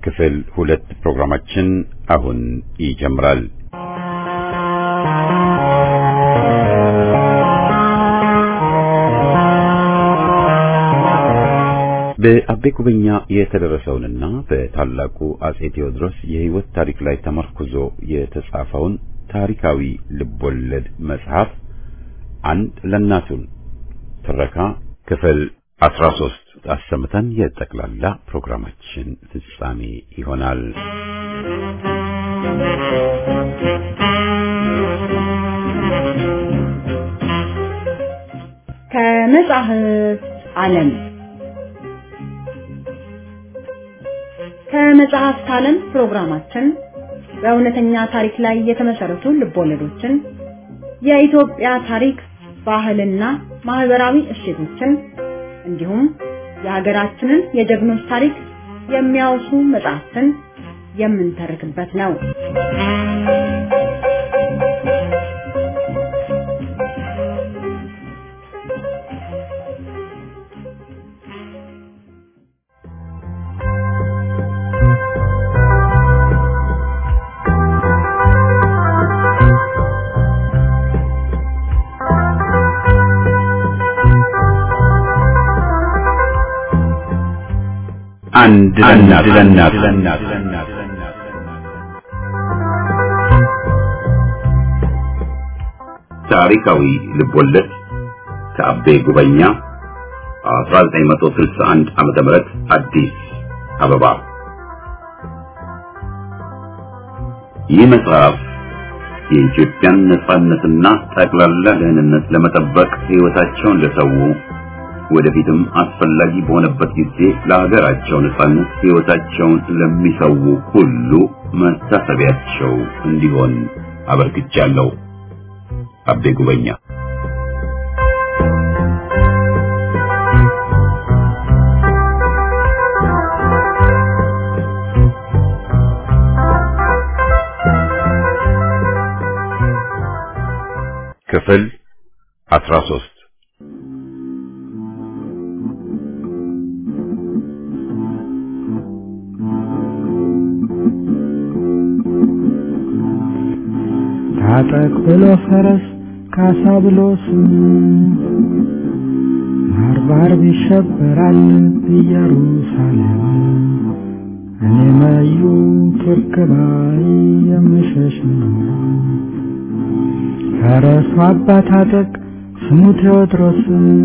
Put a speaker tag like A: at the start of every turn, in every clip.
A: ክፍል ሁለት ፕሮግራማችን አሁን ይጀምራል። በአቤ ጉበኛ የተደረሰውንና በታላቁ አጼ ቴዎድሮስ የሕይወት ታሪክ ላይ ተመርኩዞ የተጻፈውን ታሪካዊ ልቦለድ መጽሐፍ አንድ ለእናቱን ትረካ ክፍል አስራ ሶስት አሰምተን የጠቅላላ ፕሮግራማችን ፍጻሜ ይሆናል።
B: ከመጽሐፍ ዓለም ከመጽሐፍት ዓለም ፕሮግራማችን በእውነተኛ ታሪክ ላይ የተመሰረቱ ልቦለዶችን፣ የኢትዮጵያ ታሪክ፣ ባህልና ማህበራዊ እሴቶችን እንዲሁም የሀገራችንን የጀግኖች ታሪክ የሚያወሱ መጽሐፍትን የምንተርክበት ነው።
A: አንድ ለእናት ታሪካዊ ልቦለድ ከአቤ ጉበኛ 1961 ዓመተ ምህረት አዲስ አበባ። ይህ መጽሐፍ የኢትዮጵያን ነጻነትና ጠቅላላ ደህንነት ለመጠበቅ ሕይወታቸውን ለሰው ወደፊትም አስፈላጊ በሆነበት ጊዜ ለሀገራቸው ነጻነት ሕይወታቸውን ለሚሰው ሁሉ መታሰቢያቸው እንዲሆን አበርክቻለሁ። አቤ ጉበኛ ክፍል አስራ ሶስት
C: ታጠቅ ብሎ ፈረስ ካሳ ብሎ ስም ባርባር ይሸበራል ኢየሩሳሌም እኔ መዩ ቱርክ ባይ የምሸሽ ነው። ፈረሱ አባ ታጠቅ ስሙ ቴዎድሮስ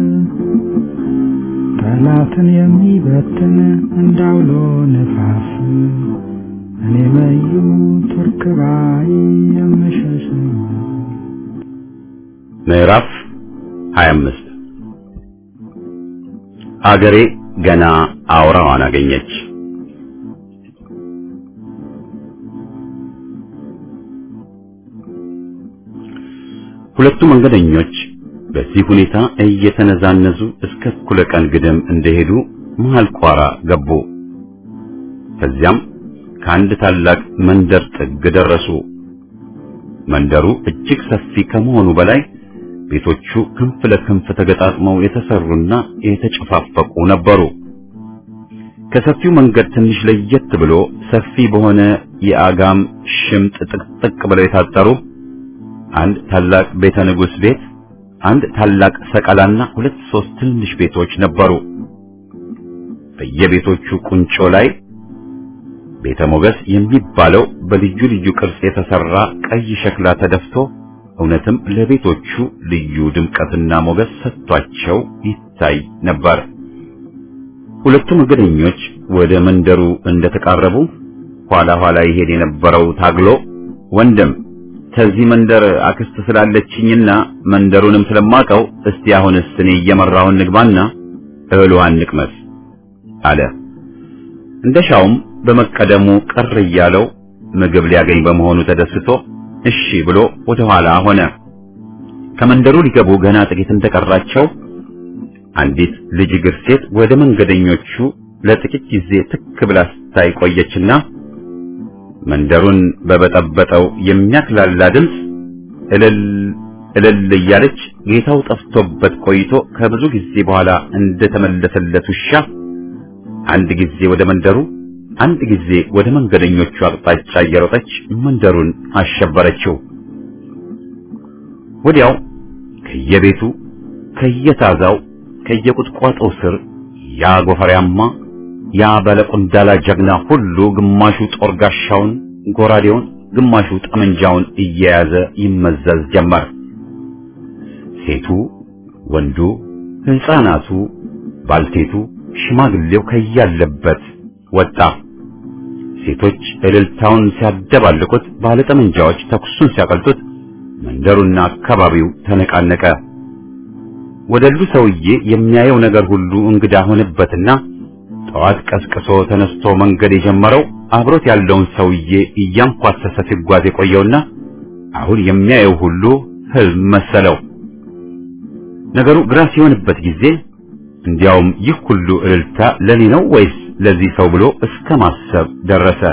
C: ጠላትን የሚበትን እንዳውሎ ነፋስ እኔ መዩ ቱርክ ባይ የምሸሽ ነው።
A: ምዕራፍ 25 አገሬ ገና አውራዋን አገኘች። ሁለቱ መንገደኞች በዚህ ሁኔታ እየተነዛነዙ እስከ እኩለ ቀን ግድም እንደሄዱ መሃል ቋራ ገቡ። ከዚያም ከአንድ ታላቅ መንደር ጥግ ደረሱ። መንደሩ እጅግ ሰፊ ከመሆኑ በላይ ቤቶቹ ክንፍ ለክንፍ ተገጣጥመው የተሰሩና የተጨፋፈቁ ነበሩ። ከሰፊው መንገድ ትንሽ ለየት ብሎ ሰፊ በሆነ የአጋም ሽምጥ ጥቅጥቅ ብለው የታጠሩ አንድ ታላቅ ቤተ ንጉሥ ቤት፣ አንድ ታላቅ ሰቀላና ሁለት ሶስት ትንሽ ቤቶች ነበሩ። በየቤቶቹ ቁንጮ ላይ ቤተ ሞገስ የሚባለው በልዩ ልዩ ቅርጽ የተሰራ ቀይ ሸክላ ተደፍቶ እውነትም ለቤቶቹ ልዩ ድምቀትና ሞገስ ሰጥቷቸው ይታይ ነበር። ሁለቱ መንገደኞች ወደ መንደሩ እንደተቃረቡ ኋላ ኋላ ይሄድ የነበረው ታግሎ ወንድም ከዚህ መንደር አክስት ስላለችኝና መንደሩንም ስለማቀው እስቲ አሁንስ እኔ እየመራውን ንግባና እህል ውሃን ንቅመስ አለ። እንደሻውም በመቀደሙ ቅር እያለው ምግብ ሊያገኝ በመሆኑ ተደስቶ እሺ ብሎ ወደ ኋላ ሆነ። ከመንደሩ ሊገቡ ገና ጥቂት እንደቀራቸው አንዲት ልጅ እግር ሴት ወደ መንገደኞቹ ለጥቂት ጊዜ ትክ ብላ ስታይ ቆየችና መንደሩን በበጠበጠው የሚያክላላ ድምፅ እልል እልል እያለች ጌታው ጠፍቶበት ቆይቶ ከብዙ ጊዜ በኋላ እንደተመለሰለት ውሻ አንድ ጊዜ ወደ መንደሩ አንድ ጊዜ ወደ መንገደኞቹ አቅጣጫ እየሮጠች መንደሩን አሸበረችው። ወዲያው ከየቤቱ ከየታዛው ከየቁጥቋጦው ስር ያ ጎፈሪያማ ያ ባለቁንዳላ ጀግና ሁሉ ግማሹ ጦር ጋሻውን ጎራዴውን ግማሹ ጠመንጃውን እየያዘ ይመዘዝ ጀመር። ሴቱ፣ ወንዱ፣ ሕፃናቱ፣ ባልቴቱ፣ ሽማግሌው ከያለበት ወጣ። ሴቶች እልልታውን ሲያደባልቁት፣ ባለጠመንጃዎች ተኩሱን ሲያቀልጡት መንደሩና አካባቢው ተነቃነቀ። ወደሉ ሰውዬ የሚያየው ነገር ሁሉ እንግዳ ሆነበትና ጠዋት ቀስቅሶ ተነስቶ መንገድ የጀመረው አብሮት ያለውን ሰውዬ እያንኳሰሰ ሲጓዝ የቆየውና አሁን የሚያየው ሁሉ ህልም መሰለው። ነገሩ ግራ ሲሆንበት ጊዜ እንዲያውም ይህ ሁሉ እልልታ ለኔ ነው ወይስ ለዚህ ሰው ብሎ እስከ ማሰብ ደረሰ።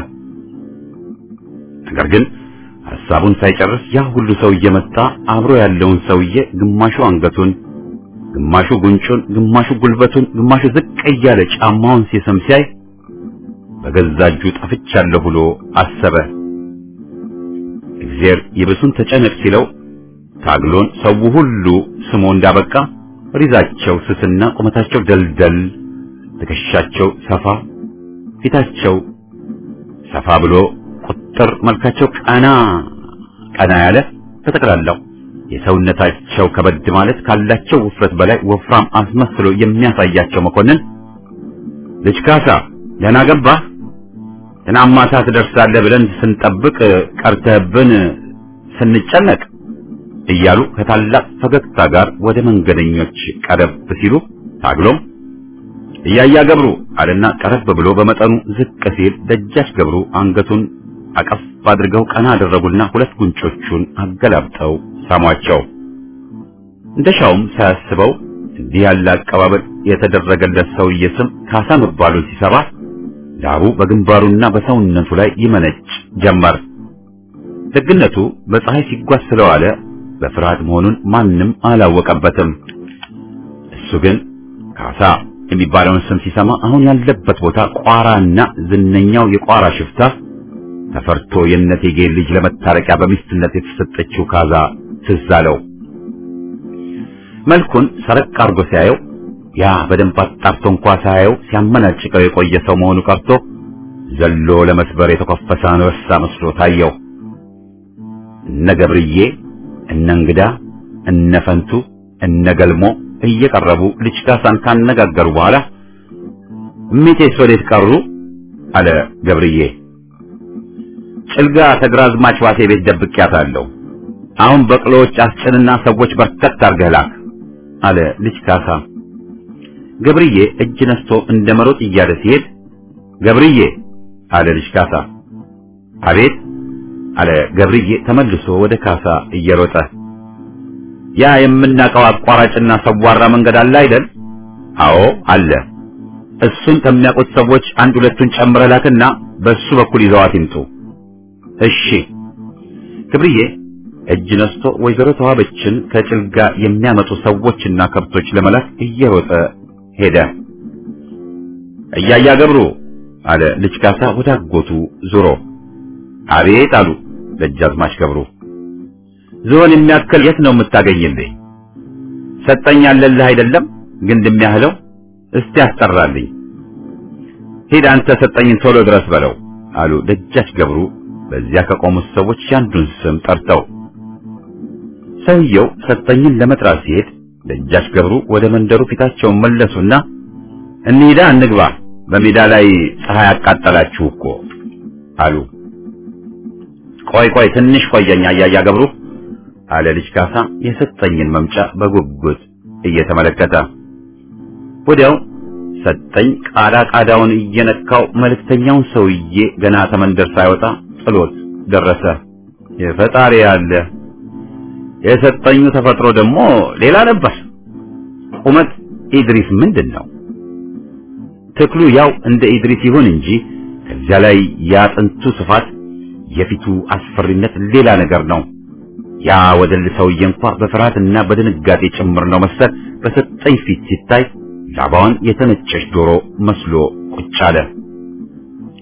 A: ነገር ግን ሐሳቡን ሳይጨርስ ያ ሁሉ ሰው እየመጣ አብሮ ያለውን ሰውዬ ግማሹ አንገቱን ግማሹ ጉንጩን፣ ግማሹ ጉልበቱን፣ ግማሹ ዝቅ እያለ ጫማውን ሲስም ሲያይ በገዛ እጁ ጠፍቻለሁ ብሎ አሰበ። እግዚአብሔር ይብሱን ተጨነቅ ሲለው ታግሎን ሰው ሁሉ ስሞ እንዳበቃ ሪዛቸው ስስና ቁመታቸው ደልደል፣ ትከሻቸው ሰፋ፣ ፊታቸው ሰፋ ብሎ ቁጥር መልካቸው ቀና ቀና ያለ በጠቅላላው የሰውነታቸው ከበድ ማለት ካላቸው ውፍረት በላይ ወፍራም አስመስሎ የሚያሳያቸው መኮንን ልጅ ካሳ ደህና ገባህ? ትናንት ማታ ትደርሳለህ ብለን ስንጠብቅ ቀርተህብን ስንጨነቅ እያሉ ከታላቅ ፈገግታ ጋር ወደ መንገደኞች ቀረብ ሲሉ ታግሎም እያያ ገብሩ አለና ቀረብ ብሎ በመጠኑ ዝቅ ሲል ደጃች ገብሩ አንገቱን አቀፍ አድርገው ቀና አደረጉና ሁለት ጉንጮቹን አገላብጠው ሳሟቸው። እንደሻውም ሳያስበው እንዲህ ያለ አቀባበል የተደረገለት ሰውዬ ስም ካሳ መባሉን ሲሰባ ላቡ በግንባሩና በሰውነቱ ላይ ይመነጭ ጀመር። ደግነቱ በፀሐይ ሲጓዝ ስለዋለ በፍርሃት መሆኑን ማንም አላወቀበትም። እሱ ግን ካሳ የሚባለውን ስም ሲሰማ አሁን ያለበት ቦታ ቋራና ዝነኛው የቋራ ሽፍታ ተፈርቶ የእነቴጌ ልጅ ለመታረቂያ በሚስትነት የተሰጠችው ካዛ ትዝ አለው። መልኩን ሰረቅ አርጎ ሲያየው ያ በደንብ አጣርቶ እንኳ ሳያየው ሲያመናጭቀው የቆየ ሰው መሆኑ ቀርቶ ዘሎ ለመስበር የተኮፈሰ አንበሳ መስሎ ታየው። እነ ገብርዬ፣ እነ እንግዳ፣ እነ ፈንቱ፣ እነ ገልሞ እየቀረቡ ልጅ ካሳን ካነጋገሩ በኋላ እሜቴስ ወዴት ቀሩ? አለ ገብርዬ። ጭልጋ ተግራዝማች ዋሴ ቤት ደብቄያታለሁ። አሁን በቅሎዎች አስጭንና ሰዎች በርከት አድርገህ ላክ አለ ልጅ ካሳ። ገብርዬ እጅ ነስቶ እንደ መሮጥ እያለ ሲሄድ ገብርዬ አለ ልጅ ካሳ። አቤት አለ ገብርዬ ተመልሶ ወደ ካሳ እየሮጠ ያ የምናውቀው አቋራጭና ሰዋራ መንገድ አለ አይደል? አዎ አለ። እሱን ከሚያውቁት ሰዎች አንድ ሁለቱን ጨምረህ ላክና በሱ በኩል ይዘዋት ይምጡ። እሺ። ገብርዬ እጅ ነስቶ ወይዘሮ ተዋበችን ከጭልጋ የሚያመጡ ሰዎችና ከብቶች ለመላክ እየሮጠ ሄደ። እያያ ገብሩ አለ ልጅ ካሳ ወደ አጎቱ ዙሮ። አቤት አሉ ደጃዝማች ገብሩ። ዝሆን የሚያክል የት ነው የምታገኝልኝ? ሰጠኝ አለልህ አይደለም ግንድ የሚያህለው እስቲ ያስጠራልኝ። ሂድ አንተ ሰጠኝን ቶሎ ድረስ በለው አሉ ደጃች ገብሩ በዚያ ከቆሙት ሰዎች ያንዱን ስም ጠርተው። ሰውየው ሰጠኝን ለመጥራት ሲሄድ ደጃች ገብሩ ወደ መንደሩ ፊታቸውን መለሱና እንሂዳ እንግባ፣ በሜዳ ላይ ፀሐይ አቃጠላችሁ እኮ አሉ። ቆይ ቆይ ትንሽ ቆየኛ እያያ ገብሩ አለ ልጅ ካሳ የሰጠኝን መምጫ በጉጉት እየተመለከተ። ወዲያው ሰጠኝ ቃዳ ቃዳውን እየነካው መልእክተኛውን ሰውዬ ገና ተመንደር ሳይወጣ ጥሎት ደረሰ። የፈጣሪ ያለ የሰጠኙ ተፈጥሮ ደግሞ ሌላ ነበር። ቁመት ኢድሪስ ምንድን ነው? ትክሉ ያው እንደ ኢድሪስ ይሁን እንጂ ከዚያ ላይ ያጥንቱ ስፋት፣ የፊቱ አስፈሪነት ሌላ ነገር ነው። ያ ወደል ሰውዬ እንኳ በፍርሃትና በድንጋጤ ጭምር ነው መሰል በሰጠኝ ፊት ሲታይ ላባዋን የተነጨች ዶሮ መስሎ ቁጭ አለ።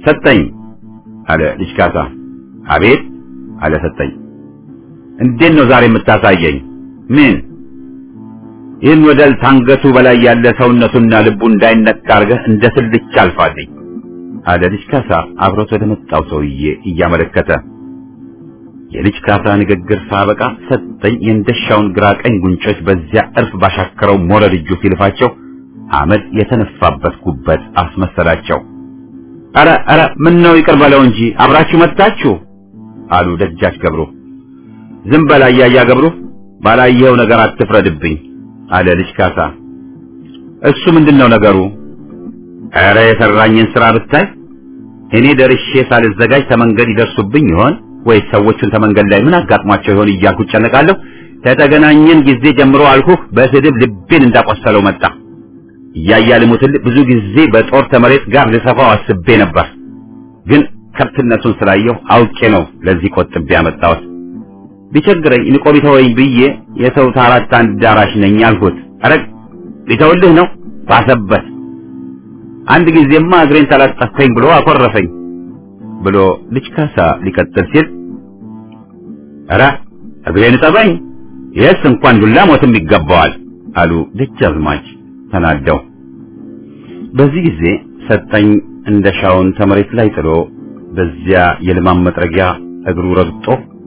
A: ሰጠኝ አለ ልጅ ካሳ። አቤት አለ ሰጠኝ። እንዴት ነው ዛሬ የምታሳየኝ? ምን? ይህን ወደል ታንገቱ በላይ ያለ ሰውነቱና ልቡ እንዳይነካ አድርገህ እንደ ስልቻ አልፋልኝ አለ ልጅ ካሳ አብሮት ወደ መጣው ሰውዬ እያመለከተ። የልጅ ካሳ ንግግር ሳበቃ ሰጠኝ የእንደሻውን ግራ ቀኝ ጉንጮች በዚያ እርፍ ባሻከረው ሞረድ እጁ ሲልፋቸው አመድ የተነፋበት ጉበት አስመሰላቸው። አረ አረ ምን ነው ይቅር በለው እንጂ አብራችሁ መጣችሁ አሉ ደጃች ገብሩ። ዝም በል አያያ ገብሩ፣ ባላየኸው ነገር አትፍረድብኝ አለ ልጅ ካሳ። እሱ ምንድነው ነገሩ? ኧረ የሰራኝን ስራ ብታይ እኔ ደርሼ ሳልዘጋጅ ተመንገድ ይደርሱብኝ ይሆን ወይስ ሰዎቹን ተመንገድ ላይ ምን አጋጥሟቸው ይሆን እያልኩ እጨነቃለሁ። ከተገናኘን ጊዜ ጀምሮ አልኩህ በስድብ ልቤን እንዳቆሰለው መጣ። እያያ ልሙትልህ ብዙ ጊዜ በጦር ተመሬት ጋር ልሰፋው አስቤ ነበር፣ ግን ከብትነቱን ስላየሁ አውቄ ነው ለዚህ ቆጥቤ ያመጣሁት። ቢቸግረኝ ንቆ ቢተወኝ ብዬ የሰው ታራት አዳራሽ ነኝ አልኩት። ኧረ ቢተውልህ ነው ባሰበት። አንድ ጊዜማ እግሬን ተላጠፍከኝ ብሎ አኮረፈኝ ብሎ ልጅ ካሳ ሊቀጥል ሲል ኧረ እግሬን ጠበኝ፣ ይህስ እንኳን ዱላ ሞትም ይገባዋል አሉ ደጃዝማች ተናደው። በዚህ ጊዜ ሰጠኝ እንደሻውን ተመሬት ላይ ጥሎ በዚያ የልማም መጥረጊያ እግሩ ረግጦ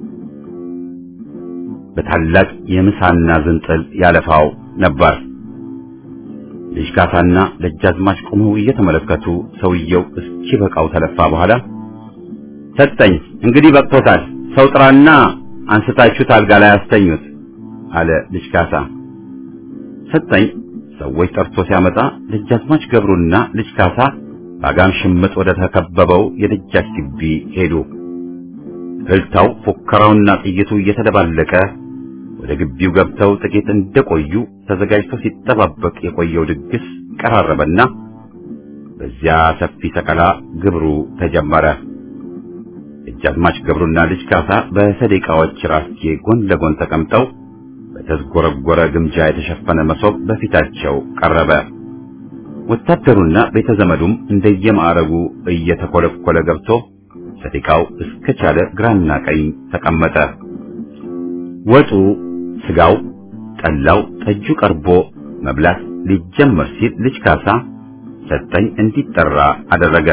A: በታላቅ የምሳና ዝንጥል ያለፋው ነበር። ልጅ ካሳና ደጃዝማች ቆመው እየተመለከቱ ሰውየው እስኪበቃው ተለፋ በኋላ ሰጠኝ እንግዲህ በቅቶታል፣ ሰው ጥራና አንስታችሁት አልጋ ላይ አስተኙት አለ ልጅ ካሳ። ሰጠኝ ሰዎች ጠርቶ ሲያመጣ ደጃዝማች ገብሩና ልጅ ካሳ በአጋም ሽምጥ ወደ ተከበበው የደጃች ግቢ ሄዱ። እልልታው፣ ፉከራውና ጥይቱ እየተደባለቀ ወደ ግቢው ገብተው ጥቂት እንደቆዩ ተዘጋጅቶ ሲጠባበቅ የቆየው ድግስ ቀራረበና በዚያ ሰፊ ሰቀላ ግብሩ ተጀመረ። ደጃዝማች ገብሩና ልጅ ካሳ በሰደቃዎች ራስጌ ጎን ለጎን ተቀምጠው በተዝጎረጎረ ግምጃ የተሸፈነ መሶብ በፊታቸው ቀረበ። ወታደሩና ቤተ ዘመዱም እንደየማዕረጉ እየተኮለኮለ ገብቶ ሰደቃው እስከቻለ ግራና ቀኝ ተቀመጠ። ወጡ፣ ስጋው፣ ጠላው፣ ጠጁ ቀርቦ መብላት ሊጀመር ሲል ልጅ ካሳ ሰጠኝ እንዲጠራ አደረገ።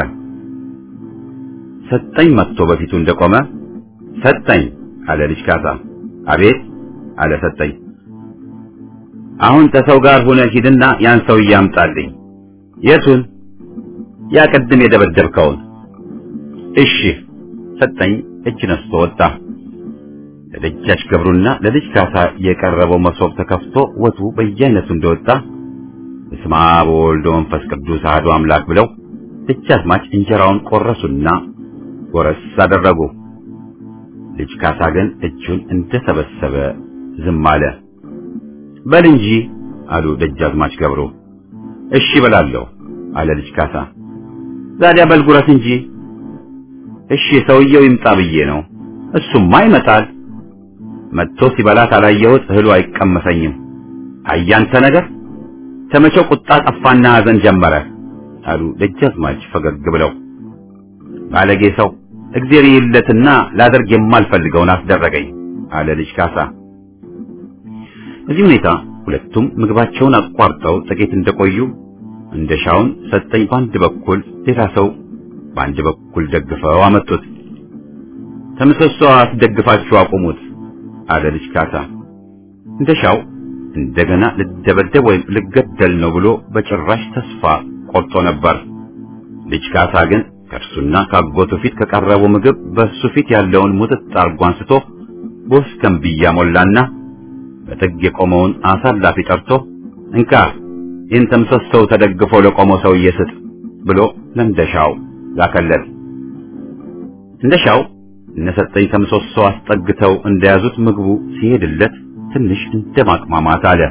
A: ሰጠኝ መጥቶ በፊቱ እንደቆመ ሰጠኝ አለ ልጅ ካሳ። አቤት አለ ሰጠኝ። አሁን ከሰው ጋር ሆነ ሂድና ያን ሰውዬ አምጣልኝ። የቱን? ያ ቅድም የደበደብከውን። እሺ ሰጠኝ እጅ ነስቶ ወጣ። ለደጃች ገብሩና ለልጅ ካሳ የቀረበው መሶብ ተከፍቶ ወጡ በየአይነቱ እንደወጣ በስመ አብ ወወልድ ወመንፈስ ቅዱስ አሐዱ አምላክ ብለው ደጃዝማች እንጀራውን ቆረሱና ጎረስ አደረጉ። ልጅ ካሳ ግን እጁን እንደሰበሰበ ዝም አለ። በል እንጂ አሉ ደጃዝማች ገብሩ። እሺ በላለሁ አለ ልጅ ካሳ። ዛዲያ በል ጉረስ እንጂ። እሺ ሰውየው ይምጣ ብዬ ነው። እሱማ ይመጣል። መጥቶ ሲበላት አላየሁት እህሉ አይቀመሰኝም። አያንተ ነገር ተመቸው ቁጣ ጠፋና ሐዘን ጀመረ አሉ ደጃዝማች ፈገግ ብለው። ባለጌ ሰው እግዜር ይለትና ላደርግ የማልፈልገውን አስደረገኝ አለ ልጅ ካሳ። በዚህ ሁኔታ ሁለቱም ምግባቸውን አቋርጠው ጥቂት እንደቆዩ እንደሻውን ሰጠኝ በአንድ በኩል ሌላ ሰው በአንድ በኩል ደግፈው አመጡት። ተምሰሶ አስደግፋችሁ አቁሙት አለ ልጅ ካሳ። እንደሻው እንደገና ልደበደብ ወይም ልገደል ነው ብሎ በጭራሽ ተስፋ ቆርጦ ነበር። ልጅ ካሳ ግን ከእርሱና ካጎቱ ፊት ከቀረበው ምግብ በእሱ ፊት ያለውን ሙጥጥ አርጎ አንስቶ በወስከንብያ ሞላና በጥግ የቆመውን አሳላፊ ጠርቶ እንካ ይህን ተምሰሶው ተደግፎ ለቆመው ሰውዬ ስጥ ብሎ ለእንደሻው ላከለት። እንደሻው እነሰጠኝ ተምሰሶ አስጠግተው እንደያዙት ምግቡ ሲሄድለት ትንሽ እንደማቅማማት አለ።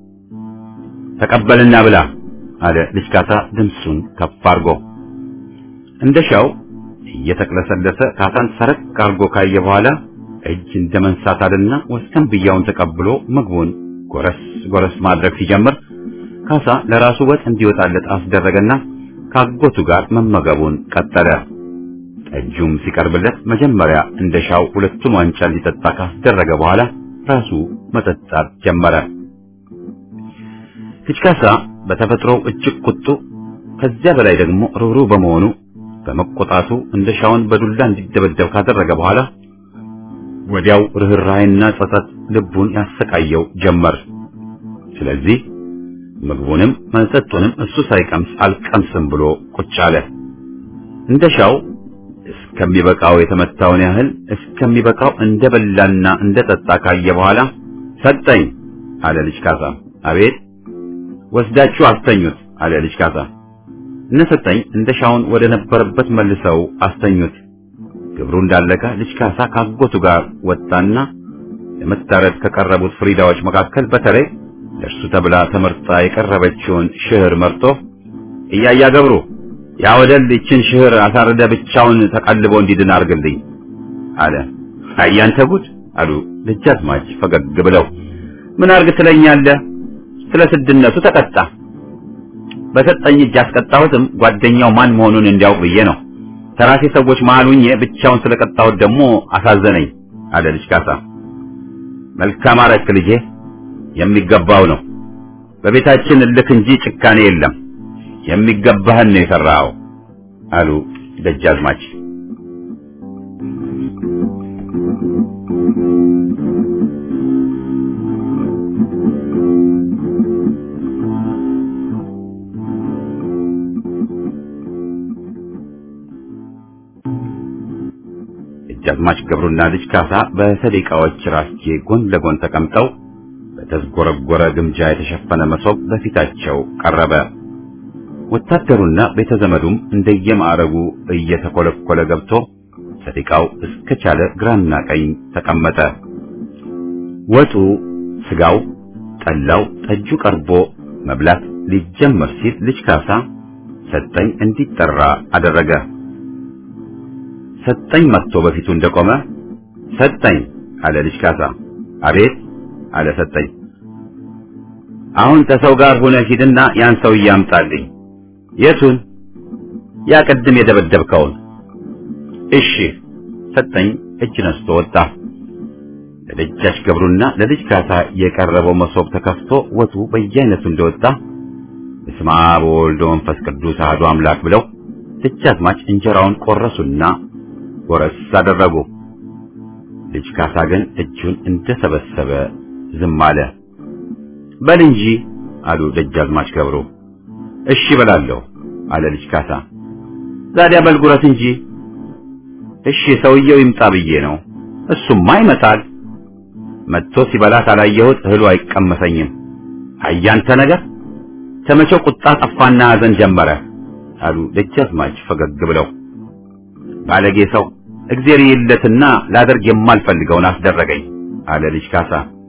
A: ተቀበልና ብላ አለ ልጅ ካሳ ድምፁን ከፍ አርጎ። እንደሻው እየተቅለሰለሰ ካሳን ሰረቅ አርጎ ካየ በኋላ እጅ እንደ መንሳት አለና ወስከን ብያውን ተቀብሎ ምግቡን ጎረስ ጎረስ ማድረግ ሲጀምር ካሳ ለራሱ ወጥ እንዲወጣለት አስደረገና ካጎቱ ጋር መመገቡን ቀጠለ። ጠጁም ሲቀርብለት መጀመሪያ እንደሻው ሁለቱን ዋንጫ እንዲጠጣ ካስደረገ በኋላ ራሱ መጠጣት ጀመረ። ልጅ ካሳ በተፈጥሮው እጅግ ቁጡ፣ ከዚያ በላይ ደግሞ ርኅሩህ በመሆኑ በመቆጣቱ እንደሻውን በዱላ እንዲደበደብ ካደረገ በኋላ ወዲያው ርኅራኄና ጸጸት ልቡን ያሰቃየው ጀመር። ስለዚህ ምግቡንም መጠጡንም እሱ ሳይቀምስ አልቀምስም ብሎ ቁጭ አለ። እንደሻው እስከሚበቃው የተመታውን ያህል እስከሚበቃው እንደበላና እንደጠጣ ካየ በኋላ ሰጠኝ አለ ልጅ ካሳ። አቤት ወስዳችሁ አስተኙት አለ ልጅ ካሳ። እነ ሰጠኝ እንደሻውን ወደ ነበረበት መልሰው አስተኙት። ግብሩ እንዳለቀ ልጅ ካሳ ካጎቱ ጋር ወጣና ለመታረድ ከቀረቡት ፍሪዳዎች መካከል በተለይ ለእርሱ ተብላ ተመርጣ የቀረበችውን ሽህር መርጦ እያያ ገብሩ ያ ወደል ይችን ሽህር አሳርደ ብቻውን ተቀልቦ እንዲድን አርግልኝ አለ። አያንተ ጉድ አሉ ደጃዝማች ፈገግ ብለው። ምን አርግ ትለኛለህ? ስለ ስድነቱ ተቀጣ። በሰጠኝ እጅ ያስቀጣሁትም ጓደኛው ማን መሆኑን እንዲያውቅ ብዬ ነው። ተራሴ ሰዎች መሃል ሁኜ ብቻውን ስለቀጣሁት ደግሞ አሳዘነኝ አለ ልጅ ካሳ። መልካም አረክ ልጄ፣ የሚገባው ነው። በቤታችን እልክ እንጂ ጭካኔ የለም። የሚገባህን ነው የሰራኸው አሉ ደጃዝማች። ደጃዝማች ገብሩና ልጅ ካሳ በሰደቃዎች ራስጌ ጎን ለጎን ተቀምጠው በተዝጎረጎረ ግምጃ የተሸፈነ መሶብ በፊታቸው ቀረበ። ወታደሩና ቤተ ዘመዱም እንደየማዕረጉ እየተኮለኮለ ገብቶ ሰደቃው እስከቻለ ግራና ቀኝ ተቀመጠ። ወጡ፣ ስጋው፣ ጠላው፣ ጠጁ ቀርቦ መብላት ሊጀመር ሲል ልጅ ካሳ ሰጠኝ እንዲጠራ አደረገ። ሰጠኝ መጥቶ በፊቱ እንደቆመ ሰጠኝ አለ ልጅ ካሳ። አቤት አለ ሰጠኝ። አሁን ከሰው ጋር ሆነ ሂድና ያን ሰውዬ አምጣልኝ። የቱን? ያ ቅድም የደበደብከውን። እሺ ሰጠኝ እጅ ነስቶ ወጣ። ለደጃች ገብሩና ለልጅ ካሳ የቀረበው መሶብ ተከፍቶ ወጡ በየአይነቱ እንደወጣ በስመ አብ ወወልድ ወመንፈስ ቅዱስ አሐዱ አምላክ ብለው ደጃዝማች እንጀራውን ቆረሱና ጎረስ አደረጉ። ልጅ ካሳ ግን እጁን እንደሰበሰበ ዝም አለ። በል እንጂ አሉ ደጃዝማች ገብሩ። እሺ በላለሁ አለ ልጅ ካሳ። ዛዲያ በል ጉረስ እንጂ። እሺ ሰውየው ይምጣ ብዬ ነው። እሱማ ይመጣል። መጥቶ ሲበላ ካላየሁት እህሉ አይቀመሰኝም። አያንተ ነገር ተመቸው ቁጣ ጠፋና ሐዘን ጀመረ አሉ ደጃዝማች ፈገግ ብለው። ባለጌ ሰው እግዜር ይለትና ላደርግ የማልፈልገውን አስደረገኝ አለ ልጅ ካሳ።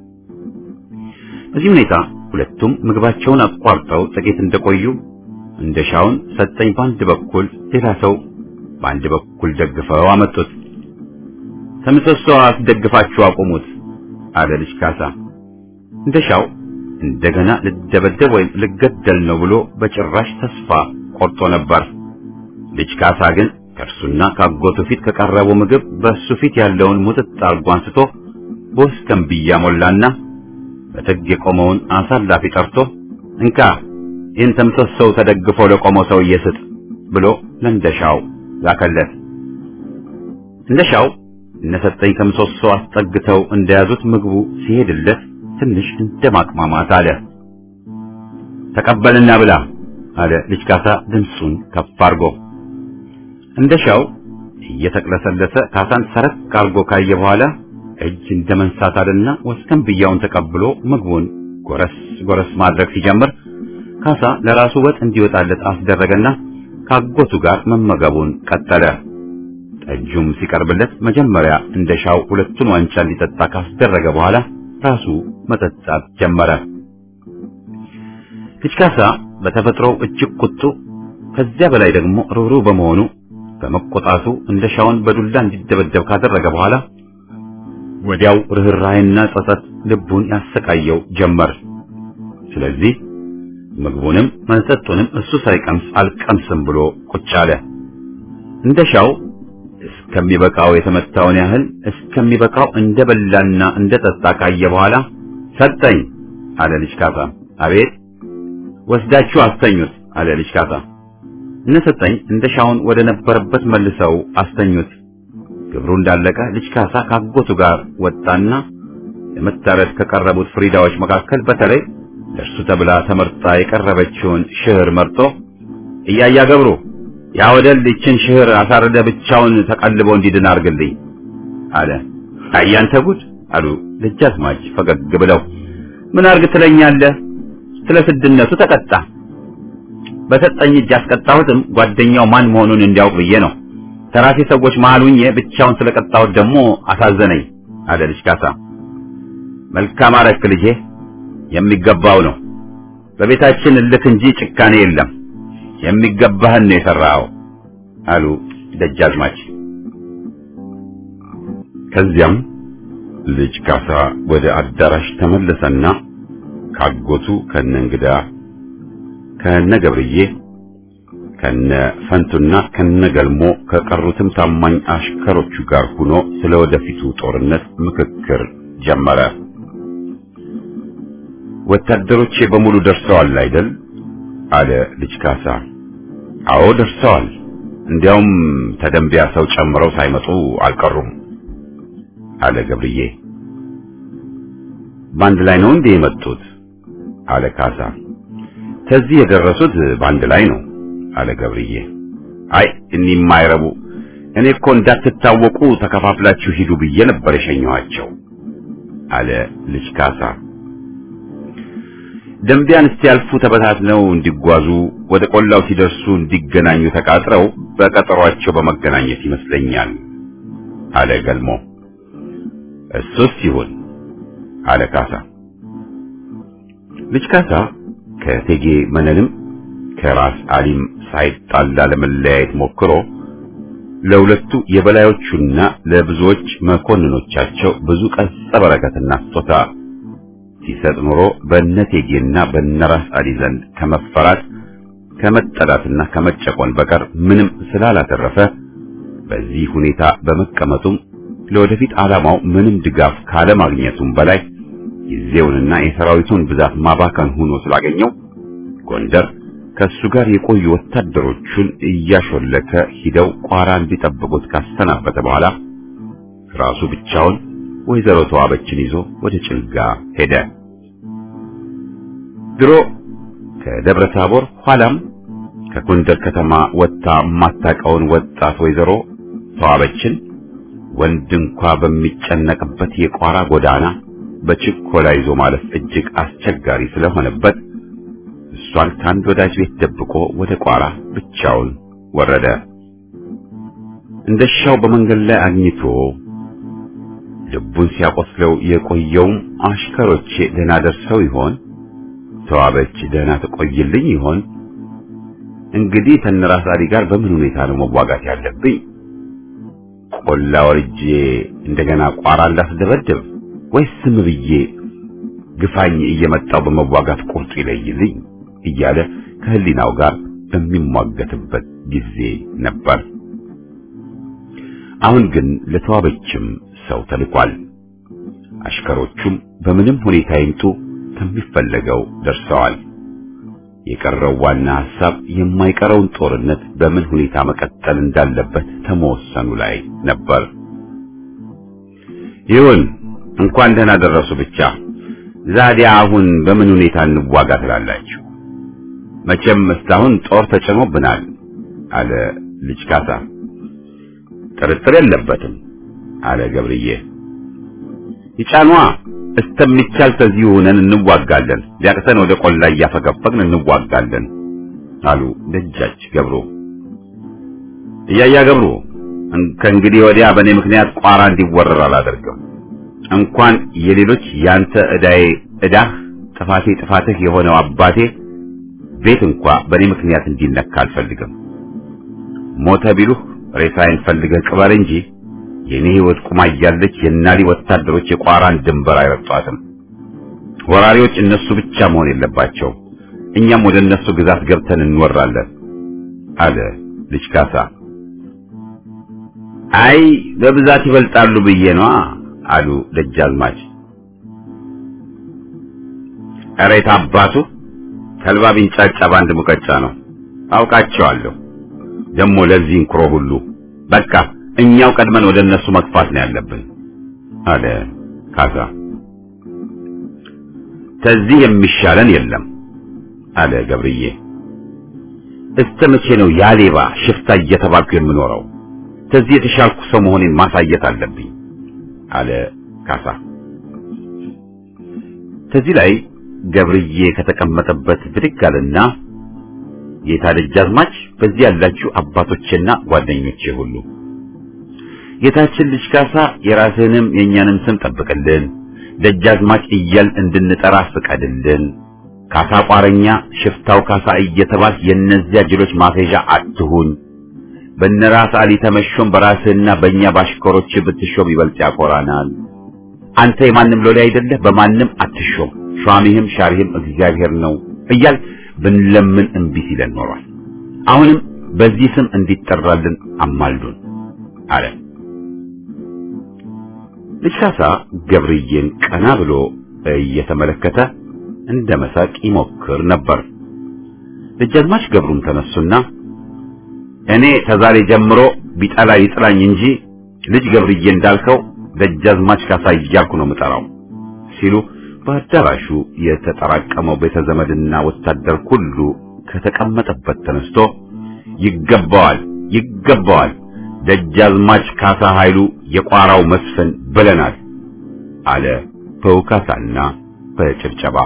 A: በዚህ ሁኔታ ሁለቱም ምግባቸውን አቋርጠው ጥቂት እንደቆዩ እንደሻውን ሰጠኝ በአንድ በኩል ሌላ ሰው በአንድ በኩል ደግፈው አመጡት። ከምሰሶ አስደግፋችሁ አቁሙት አለ ልጅ ካሳ። እንደሻው እንደገና ልደበደብ ወይም ልገደል ነው ብሎ በጭራሽ ተስፋ ቆርጦ ነበር። ልጅ ካሳ ግን ከእርሱና ካጎቱ ፊት ከቀረበው ምግብ በእሱ ፊት ያለውን ሙጥጥ አርጎ አንስቶ በወስከንብያ ሞላና በትግ የቆመውን አሳላፊ ጠርቶ እንካ ይህን ተምሰሶው ተደግፎ ለቆመው ሰውዬ ስጥ ብሎ ለእንደሻው ላከለት። እንደሻው እነሰጠኝ ከምሰሶ አስጠግተው እንደያዙት ምግቡ ሲሄድለት ትንሽ እንደማቅማማት አለ። ተቀበልና ብላ አለ ልጅ ካሳ ድምፁን ከፍ አድርጎ። እንደሻው እየተቅለሰለሰ ካሳን ሰረቅ አድርጎ ካየ በኋላ እጅ እንደ መንሳት አለና ወስከንብያውን ተቀብሎ ምግቡን ጎረስ ጎረስ ማድረግ ሲጀምር ካሳ ለራሱ ወጥ እንዲወጣለት አስደረገና ካጎቱ ጋር መመገቡን ቀጠለ። ጠጁም ሲቀርብለት መጀመሪያ እንደሻው ሁለቱን ዋንጫ እንዲጠጣ ካስደረገ በኋላ ራሱ መጠጣት ጀመረ። ልጅ ካሳ በተፈጥሮው እጅግ ቁጡ፣ ከዚያ በላይ ደግሞ ርኅሩህ በመሆኑ በመቆጣቱ እንደሻውን በዱላ እንዲደበደብ ካደረገ በኋላ ወዲያው ርኅራኄና ጸጸት ልቡን ያሰቃየው ጀመር። ስለዚህ ምግቡንም መጠጡንም እሱ ሳይቀምስ አልቀምስም ብሎ ቁጭ አለ። እንደሻው እስከሚበቃው የተመታውን ያህል እስከሚበቃው እንደበላና እንደጠጣ ካየ በኋላ ሰጠኝ አለ ልጅ ካሳ። አቤት ወስዳችሁ አስተኙት አለ ልጅ ካሳ። እነ ሰጠኝ እንደ ሻውን ወደ ነበረበት መልሰው አስተኙት። ግብሩ እንዳለቀ ልጅ ካሳ ካጎቱ ጋር ወጣና ለመታረድ ከቀረቡት ፍሪዳዎች መካከል በተለይ ለእርሱ ተብላ ተመርጣ የቀረበችውን ሽህር መርጦ እያያ ገብሩ ያ ወደል ይችን ሽህር አሳርደ ብቻውን ተቀልቦ እንዲድን አርግልኝ አለ። አያንተ ጉድ አሉ ደጃዝማች ፈገግ ብለው። ምን አርግ ትለኛለህ? ስለ ስድነቱ ተቀጣ። በሰጠኝ እጅ ያስቀጣሁትም ጓደኛው ማን መሆኑን እንዲያውቅ ብዬ ነው። ተራሴ ሰዎች መሃል ሁኜ ብቻውን ስለቀጣሁት ደግሞ አሳዘነኝ አለ ልጅ ካሳ። መልካም አረክ ልጄ፣ የሚገባው ነው። በቤታችን እልክ እንጂ ጭካኔ የለም። የሚገባህን ነው የሰራኸው አሉ ደጃዝማች። ከዚያም ልጅ ካሳ ወደ አዳራሽ ተመለሰና ካጎቱ ከነ እንግዳ ከነ ገብርዬ ከነ ፈንቱና ከነ ገልሞ ከቀሩትም ታማኝ አሽከሮቹ ጋር ሆኖ ስለ ወደፊቱ ጦርነት ምክክር ጀመረ። ወታደሮቼ በሙሉ ደርሰዋል አይደል? አለ ልጅ ካሳ። አዎ ደርሰዋል። እንዲያውም ተደንቢያ ሰው ጨምረው ሳይመጡ አልቀሩም አለ ገብርዬ። በአንድ ላይ ነው እንዴ የመጡት? አለ ካሳ። ከዚህ የደረሱት በአንድ ላይ ነው አለ ገብርዬ። አይ እኒህ የማይረቡ እኔ እኮ እንዳትታወቁ ተከፋፍላችሁ ሂዱ ብዬ ነበር የሸኘኋቸው አለ ልጅ ካሳ። ደንቢያን እስኪያልፉ ተበታትነው እንዲጓዙ ወደ ቆላው ሲደርሱ እንዲገናኙ ተቃጥረው በቀጠሯቸው በመገናኘት ይመስለኛል አለ ገልሞ። እሱስ ይሁን አለ ካሳ። ልጅ ካሳ ከቴጌ መነንም ከራስ አሊም ሳይጣላ ለመለያየት ሞክሮ ለሁለቱ የበላዮቹና ለብዙዎች መኮንኖቻቸው ብዙ ቀጸ በረከትና ስጦታ ሲሰጥ ኖሮ በነቴጌና በነራስ አሊ ዘንድ ከመፈራት ከመጠላትና ከመጨቆን በቀር ምንም ስላላተረፈ በዚህ ሁኔታ በመቀመጡም ለወደፊት ዓላማው ምንም ድጋፍ ካለማግኘቱም በላይ ጊዜውንና የሰራዊቱን ብዛት ማባከን ሆኖ ስላገኘው ጎንደር ከሱ ጋር የቆዩ ወታደሮቹን እያሾለከ ሂደው ቋራ እንዲጠብቁት ካሰናበተ በኋላ ራሱ ብቻውን ወይዘሮ ተዋበችን ይዞ ወደ ጭልጋ ሄደ። ድሮ ከደብረ ታቦር ኋላም ከጎንደር ከተማ ወጥታ የማታውቀውን ወጣት ወይዘሮ ተዋበችን ወንድ እንኳ በሚጨነቅበት የቋራ ጎዳና በችኮላ ይዞ ማለፍ እጅግ አስቸጋሪ ስለሆነበት እሷን ከአንድ ወዳጅ ቤት ደብቆ ወደ ቋራ ብቻውን ወረደ። እንደሻው በመንገድ ላይ አግኝቶ ልቡን ሲያቆስለው የቆየውም አሽከሮቼ ደህና ደርሰው ይሆን? ተዋበች ደህና ተቆይልኝ ይሆን? እንግዲህ ተነራስ አሊ ጋር በምን ሁኔታ ነው መዋጋት ያለብኝ? ቆላ ወርጄ እንደገና ቋራ እንዳስደበድብ ወይስ ዝም ብዬ ግፋኝ እየመጣው በመዋጋት ቁርጡ ይለይልኝ እያለ ከህሊናው ጋር በሚሟገትበት ጊዜ ነበር። አሁን ግን ለተዋበችም ሰው ተልኳል። አሽከሮቹም በምንም ሁኔታ ይምጡ ከሚፈለገው ደርሰዋል። የቀረው ዋና ሐሳብ የማይቀረውን ጦርነት በምን ሁኔታ መቀጠል እንዳለበት ተመወሰኑ ላይ ነበር። ይሁን እንኳን ደህና ደረሱ ብቻ። ዛዲያ አሁን በምን ሁኔታ እንዋጋ ትላላችሁ? መቼም እስካሁን ጦር ተጭኖብናል አለ ልጅ ካሳ። ጥርጥር የለበትም አለ ገብርዬ። ይጫኗ እስተሚቻል ከዚሁ ሆነን እንዋጋለን፣ ሊያቅተን ወደ ቆላ እያፈገፈግን እንዋጋለን አሉ ደጃች ገብሩ። እያያ ገብሩ ከእንግዲህ ወዲያ በእኔ ምክንያት ቋራ እንዲወረር አላደርግም። እንኳን የሌሎች ያንተ ዕዳዬ ዕዳህ ጥፋቴ ጥፋትህ የሆነው አባቴ ቤት እንኳ በእኔ ምክንያት እንዲነካ አልፈልግም። ሞተ ቢሉህ ሬሳዬን ፈልገህ ቅበር እንጂ የኔ ሕይወት ቁማ እያለች የናሊ ወታደሮች የቋራን ድንበር አይረጧትም። ወራሪዎች እነሱ ብቻ መሆን የለባቸው፣ እኛም ወደ እነሱ ግዛት ገብተን እንወራለን አለ ልጅ ካሳ። አይ በብዛት ይበልጣሉ ብዬ ነዋ አሉ ደጃዝማች። ኧረ የት አባቱ ተልባ ቢንጫጫ በአንድ ሙቀጫ ነው። አውቃቸዋለሁ። ደግሞ ለዚህ እንኩሮ ሁሉ በቃ እኛው ቀድመን ወደ እነሱ መግፋት ነው ያለብን አለ ካሳ። ከዚህ የሚሻለን የለም አለ ገብርዬ። እስከ መቼ ነው ያሌባ ሽፍታ እየተባልኩ የምኖረው? ከዚህ የተሻልኩ ሰው መሆኔን ማሳየት አለብኝ አለ ካሳ። ከዚህ ላይ ገብርዬ ከተቀመጠበት ብድግ አለና ጌታ ደጃዝማች፣ በዚህ ያላችሁ አባቶቼና ጓደኞቼ ሁሉ ጌታችን ልጅ ካሳ የራስህንም የእኛንም ስም ጠብቅልን፣ ደጃዝማች እያል እንድንጠራ ፍቀድልን። ካሳ ቋረኛ፣ ሽፍታው ካሳ እየተባል የእነዚያ ጅሎች ማፌዣ አትሁን። በነራስ አሊ ተመሾም በራስህና በእኛ ባሽከሮች ብትሾም ይበልጥ ያኮራናል። አንተ የማንም ሎሌ አይደለህ፣ በማንም አትሾም፣ ሿሚህም ሻሪህም እግዚአብሔር ነው እያል ብንለምን እምቢ ሲለን ኖሯል። አሁንም በዚህ ስም እንዲጠራልን አማልዱን አለ። ልጅ ካሳ ገብርዬን ቀና ብሎ እየተመለከተ እንደ መሳቅ ይሞክር ነበር። ደጃዝማች ገብሩም ተነሱና እኔ ከዛሬ ጀምሮ ቢጠላ ይጥላኝ እንጂ ልጅ ገብርዬ እንዳልከው ደጃዝማች ካሳ እያልኩ ነው የምጠራው ሲሉ በአዳራሹ የተጠራቀመው ቤተ ዘመድና ወታደር ሁሉ ከተቀመጠበት ተነስቶ ይገባዋል፣ ይገባዋል ደጃዝማች ካሳ ኃይሉ የቋራው መስፍን ብለናል አለ በውካታና በጭብጨባ።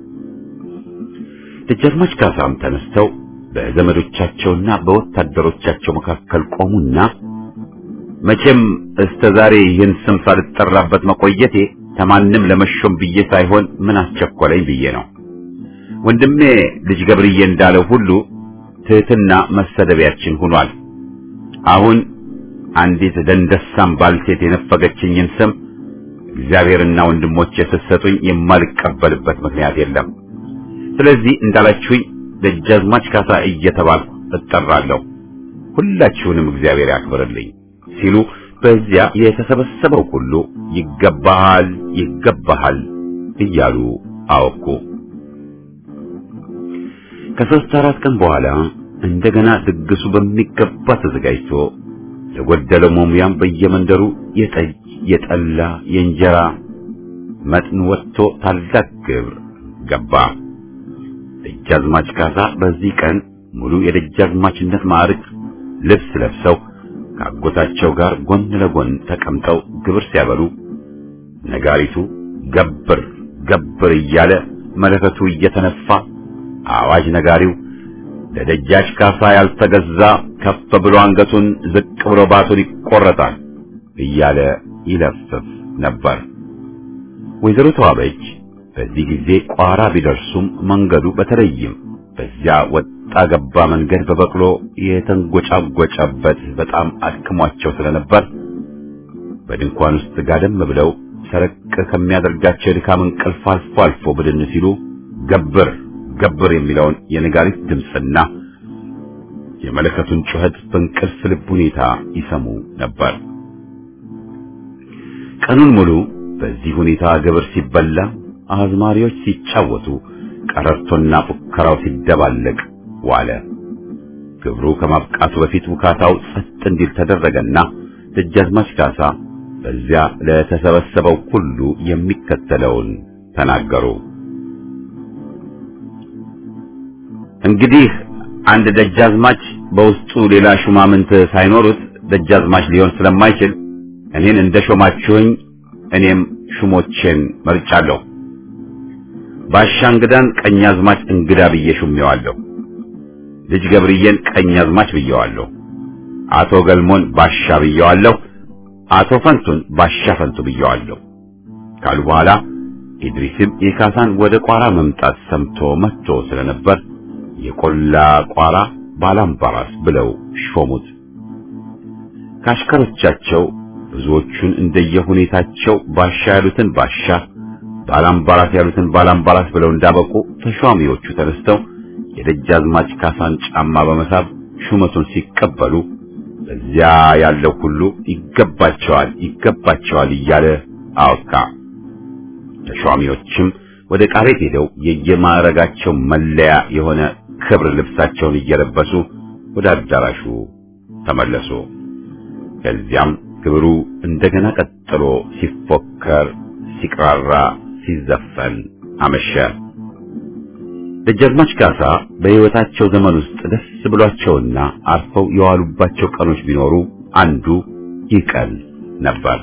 A: ደጃዝማች ካሳም ተነስተው በዘመዶቻቸውና በወታደሮቻቸው መካከል ቆሙና መቼም እስከ ዛሬ ይህን ስም ሳልጠራበት መቆየቴ ከማንም ለመሾም ብዬ ሳይሆን ምን አስቸኮለኝ ብዬ ነው። ወንድሜ ልጅ ገብርዬ እንዳለው ሁሉ ትህትና መሰደቢያችን ሆኗል። አሁን አንዲት ደንደሳም ባልቴት የነፈገችኝን ስም እግዚአብሔርና ወንድሞቼ ስትሰጡኝ የማልቀበልበት ምክንያት የለም። ስለዚህ እንዳላችሁኝ ደጃዝማች ካሳ እየተባልኩ እጠራለሁ። ሁላችሁንም እግዚአብሔር ያክብርልኝ ሲሉ በዚያ የተሰበሰበው ሁሉ ይገባሃል፣ ይገባሃል እያሉ አወኩ። ከሦስት አራት ቀን በኋላ እንደገና ድግሱ በሚገባ ተዘጋጅቶ ለጎደለው መሙያም በየመንደሩ የጠጅ፣ የጠላ፣ የእንጀራ መጥን ወጥቶ ታላቅ ግብር ገባ። ደጃዝማች ካሳ በዚህ ቀን ሙሉ የደጃዝማችነት ማዕረግ ልብስ ለብሰው ከአጎታቸው ጋር ጎን ለጎን ተቀምጠው ግብር ሲያበሉ ነጋሪቱ ገብር ገብር እያለ መለከቱ እየተነፋ አዋጅ ነጋሪው ለደጃች ካሳ ያልተገዛ ከፍ ብሎ አንገቱን ዝቅ ብሎ ባቱን ይቆረጣል እያለ ይለፍፍ ነበር። ወይዘሮ ተዋበች በዚህ ጊዜ ቋራ ቢደርሱም መንገዱ በተለይም በዚያ ወጣ ገባ መንገድ በበቅሎ የተንጎጫጎጨበት በጣም አድክሟቸው ስለነበር በድንኳን ውስጥ ጋደም ብለው ሰረቅ ከሚያደርጋቸው የድካም እንቅልፍ አልፎ አልፎ ብድን ሲሉ ገብር ገብር የሚለውን የነጋሪት ድምፅና የመለከቱን ጩኸት በእንቅልፍ ልብ ሁኔታ ይሰሙ ነበር። ቀኑን ሙሉ በዚህ ሁኔታ ግብር ሲበላ፣ አዝማሪዎች ሲጫወቱ፣ ቀረርቶና ፉከራው ሲደባለቅ ዋለ። ግብሩ ከማብቃቱ በፊት ውካታው ጸጥ እንዲል ተደረገና ደጃዝማች ካሳ በዚያ ለተሰበሰበው ሁሉ የሚከተለውን ተናገሩ። እንግዲህ አንድ ደጃዝማች በውስጡ ሌላ ሹማምንት ሳይኖሩት ደጃዝማች ሊሆን ስለማይችል እኔን እንደ ሾማችሁኝ እኔም ሹሞቼን መርጫለሁ። ባሻ እንግዳን ቀኛዝማች እንግዳ ብዬ ሹሜዋለሁ። ልጅ ገብርዬን ቀኛዝማች ብየዋለሁ። አቶ ገልሞን ባሻ ብየዋለሁ። አቶ ፈንቱን ባሻ ፈንቱ ብየዋለሁ ካሉ በኋላ ኢድሪስም የካሳን ወደ ቋራ መምጣት ሰምቶ መጥቶ ስለነበር የቆላ ቋራ ባላምባራስ ብለው ሾሙት። ካሽከሮቻቸው ብዙዎቹን እንደየሁኔታቸው ባሻ ያሉትን ባሻ፣ ባላምባራስ ያሉትን ባላምባራስ ብለው እንዳበቁ ተሿሚዎቹ ተነስተው የደጃዝማች ካሳን ጫማ በመሳብ ሹመቱን ሲቀበሉ በዚያ ያለው ሁሉ ይገባቸዋል ይገባቸዋል እያለ አወካ። ተሿሚዎችም ወደ ዕቃ ቤት ሄደው የየማዕረጋቸው መለያ የሆነ ክብር ልብሳቸውን እየለበሱ ወደ አዳራሹ ተመለሱ። ከዚያም ክብሩ እንደገና ቀጥሎ ሲፎከር፣ ሲቅራራ፣ ሲዘፈን አመሸ። ደጃዝማች ካሳ በሕይወታቸው ዘመን ውስጥ ደስ ብሏቸውና አርፈው የዋሉባቸው ቀኖች ቢኖሩ አንዱ ይህ ቀን ነበር።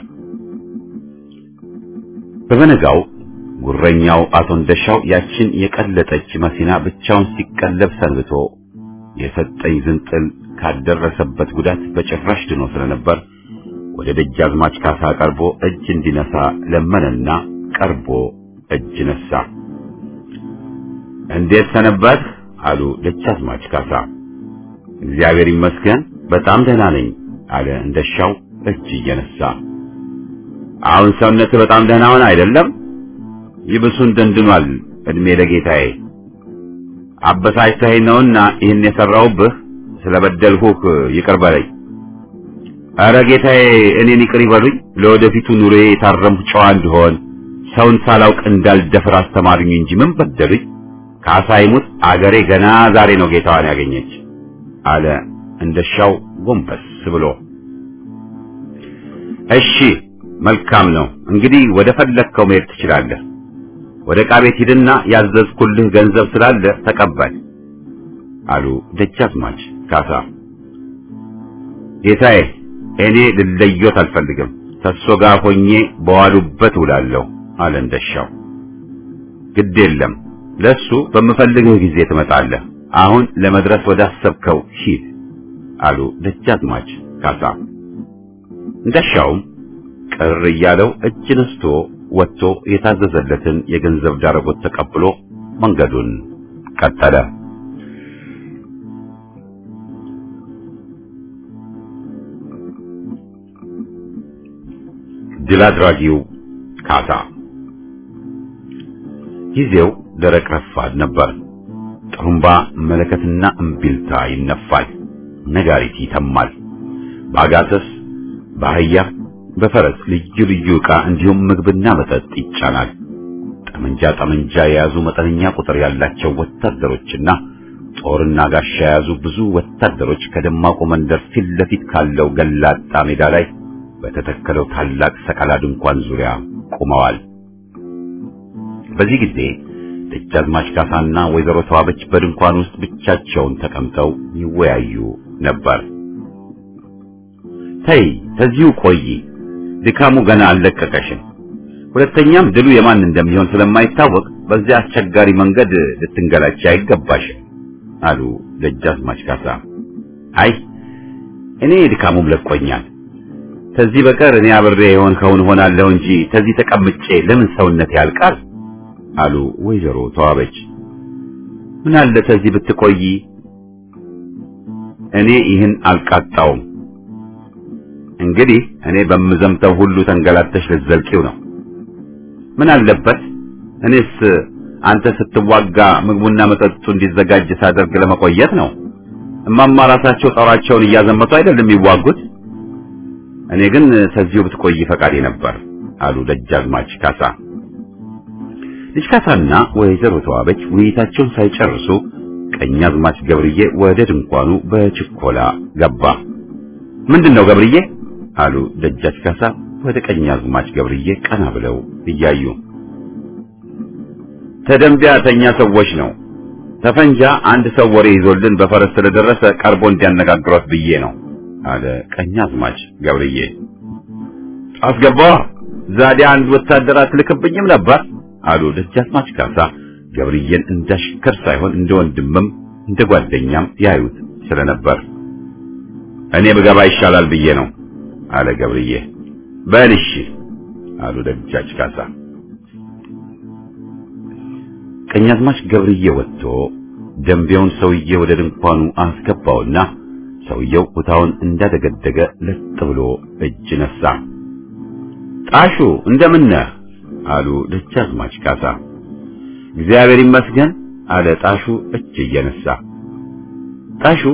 A: በበነጋው ጉረኛው አቶ እንደሻው ያችን የቀለጠች መኪና ብቻውን ሲቀለብ ሰንብቶ የሰጠኝ ዝንጥል ካደረሰበት ጉዳት በጭራሽ ድኖ ስለነበር ወደ ደጃዝማች ካሳ ቀርቦ እጅ እንዲነሳ ለመነና ቀርቦ እጅ ነሳ። እንዴት ሰነበት? አሉ ደጃዝማች ካሳ። እግዚአብሔር ይመስገን በጣም ደህና ነኝ አለ እንደሻው እጅ እየነሳ። አሁን ሰውነት በጣም ደህና ሆነ አይደለም? ይብሱን ደንድኗል። እድሜ ለጌታዬ አበሳጭተኸኝ ነውና ይህን የሰራውብህ ስለበደልሁህ ይቅር በለኝ። አረ ጌታዬ እኔን ይቅር ይበሉኝ። ለወደፊቱ ኑሮዬ የታረምሁ ጨዋ እንድሆን ሰውን ሳላውቅ እንዳልደፍር አስተማሩኝ እንጂ ምን በደሉኝ? ካሳ ይሙት አገሬ ገና ዛሬ ነው ጌታዋን ያገኘች አለ እንደሻው ጎንበስ ብሎ። እሺ መልካም ነው እንግዲህ ወደ ፈለግከው መሄድ ትችላለህ። ወደ ዕቃ ቤት ሂድና ያዘዝኩልህ ገንዘብ ስላለ ተቀበል አሉ ደጃዝማች ካሳ። ጌታዬ እኔ ልለዮት አልፈልግም፣ ከእርሶ ጋር ሆኜ በዋሉበት ውላለሁ አለ እንደሻው። ግድ የለም ለሱ በምፈልግህ ጊዜ ትመጣለህ። አሁን ለመድረስ ወዳሰብከው ሂድ አሉ ደጃዝማች ካሳ። እንደሻውም ቅር እያለው እጅ ነስቶ ወጥቶ የታዘዘለትን የገንዘብ ዳረጎት ተቀብሎ መንገዱን ቀጠለ። ድል አድራጊው ካሳ ጊዜው ደረቅ ረፋድ ነበር። ጥሩምባ መለከትና እምቢልታ ይነፋል፣ ነጋሪት ይተማል። በአጋሰስ በአህያ በፈረስ ልዩ ልዩ ዕቃ እንዲሁም ምግብና መጠጥ ይጫናል። ጠመንጃ ጠመንጃ የያዙ መጠነኛ ቁጥር ያላቸው ወታደሮችና ጦርና ጋሻ የያዙ ብዙ ወታደሮች ከደማቁ መንደር ፊት ለፊት ካለው ገላጣ ሜዳ ላይ በተተከለው ታላቅ ሰቀላ ድንኳን ዙሪያ ቆመዋል። በዚህ ጊዜ ደጃዝማች ካሳና ወይዘሮ ተዋበች በድንኳን ውስጥ ብቻቸውን ተቀምጠው ይወያዩ ነበር። ተይ ተዚሁ ቆይ፣ ድካሙ ገና አልለቀቀሽም። ሁለተኛም ድሉ የማን እንደሚሆን ስለማይታወቅ በዚያ አስቸጋሪ መንገድ ልትንገላች አይገባሽም አሉ ደጃዝማች ካሳ። አይ እኔ ድካሙም ለቆኛል። ከዚህ በቀር እኔ አብሬ የሆንከውን ሆናለሁ እንጂ ከዚህ ተቀምጬ ለምን ሰውነት ያልቃል አሉ ወይዘሮ ተዋበች። ምን አለ ከዚህ ብትቆይ፣ እኔ ይህን አልቃጣውም። እንግዲህ እኔ በምዘምተው ሁሉ ተንገላተሽ ልትዘልቂው ነው። ምን አለበት እኔስ አንተ ስትዋጋ ምግቡና መጠጡ እንዲዘጋጅ ሳደርግ ለመቆየት ነው። እማማ ራሳቸው ጦራቸውን እያዘመቱ አይደለም የሚዋጉት። እኔ ግን ከዚሁ ብትቆይ ፈቃዴ ነበር አሉ ደጃዝማች ካሳ። ልጅ ካሳና ወይዘሮ ተዋበች ውይይታቸውን ሳይጨርሱ ቀኛዝማች ገብርዬ ወደ ድንኳኑ በችኮላ ገባ። ምንድነው ገብርዬ? አሉ ደጃች ካሳ ወደ ቀኛዝማች ገብርዬ ቀና ብለው እያዩ። ተደንቢያ ተኛ ሰዎች ነው። ተፈንጃ አንድ ሰው ወሬ ይዞልን በፈረስ ስለደረሰ ቀርቦ እንዲያነጋግሯት ብዬ ነው አለ ቀኛዝማች ገብርዬ። አስገባዋ ዛዲያ አንድ ወታደር አትልክብኝም ነበር አሉ ደጃዝማች ካሳ ገብርዬን እንዳሽከር ሳይሆን እንደ ወንድምም እንደ ጓደኛም ያዩት ስለነበር እኔ ብገባ ይሻላል ብዬ ነው አለ ገብርዬ። በል እሺ አሉ ደጃች ካሳ። ቀኛዝማች ገብርዬ ወጥቶ ደንቢያውን ሰውዬ ወደ ድንኳኑ አስገባውና ሰውየው ኩታውን እንዳደገደገ ለጥ ብሎ እጅ ነሳ። ጣሹ እንደምን ነህ አሉ ደጃዝማች ካሳ። እግዚአብሔር ይመስገን አለ ጣሹ እጅ እየነሳ። ጣሹ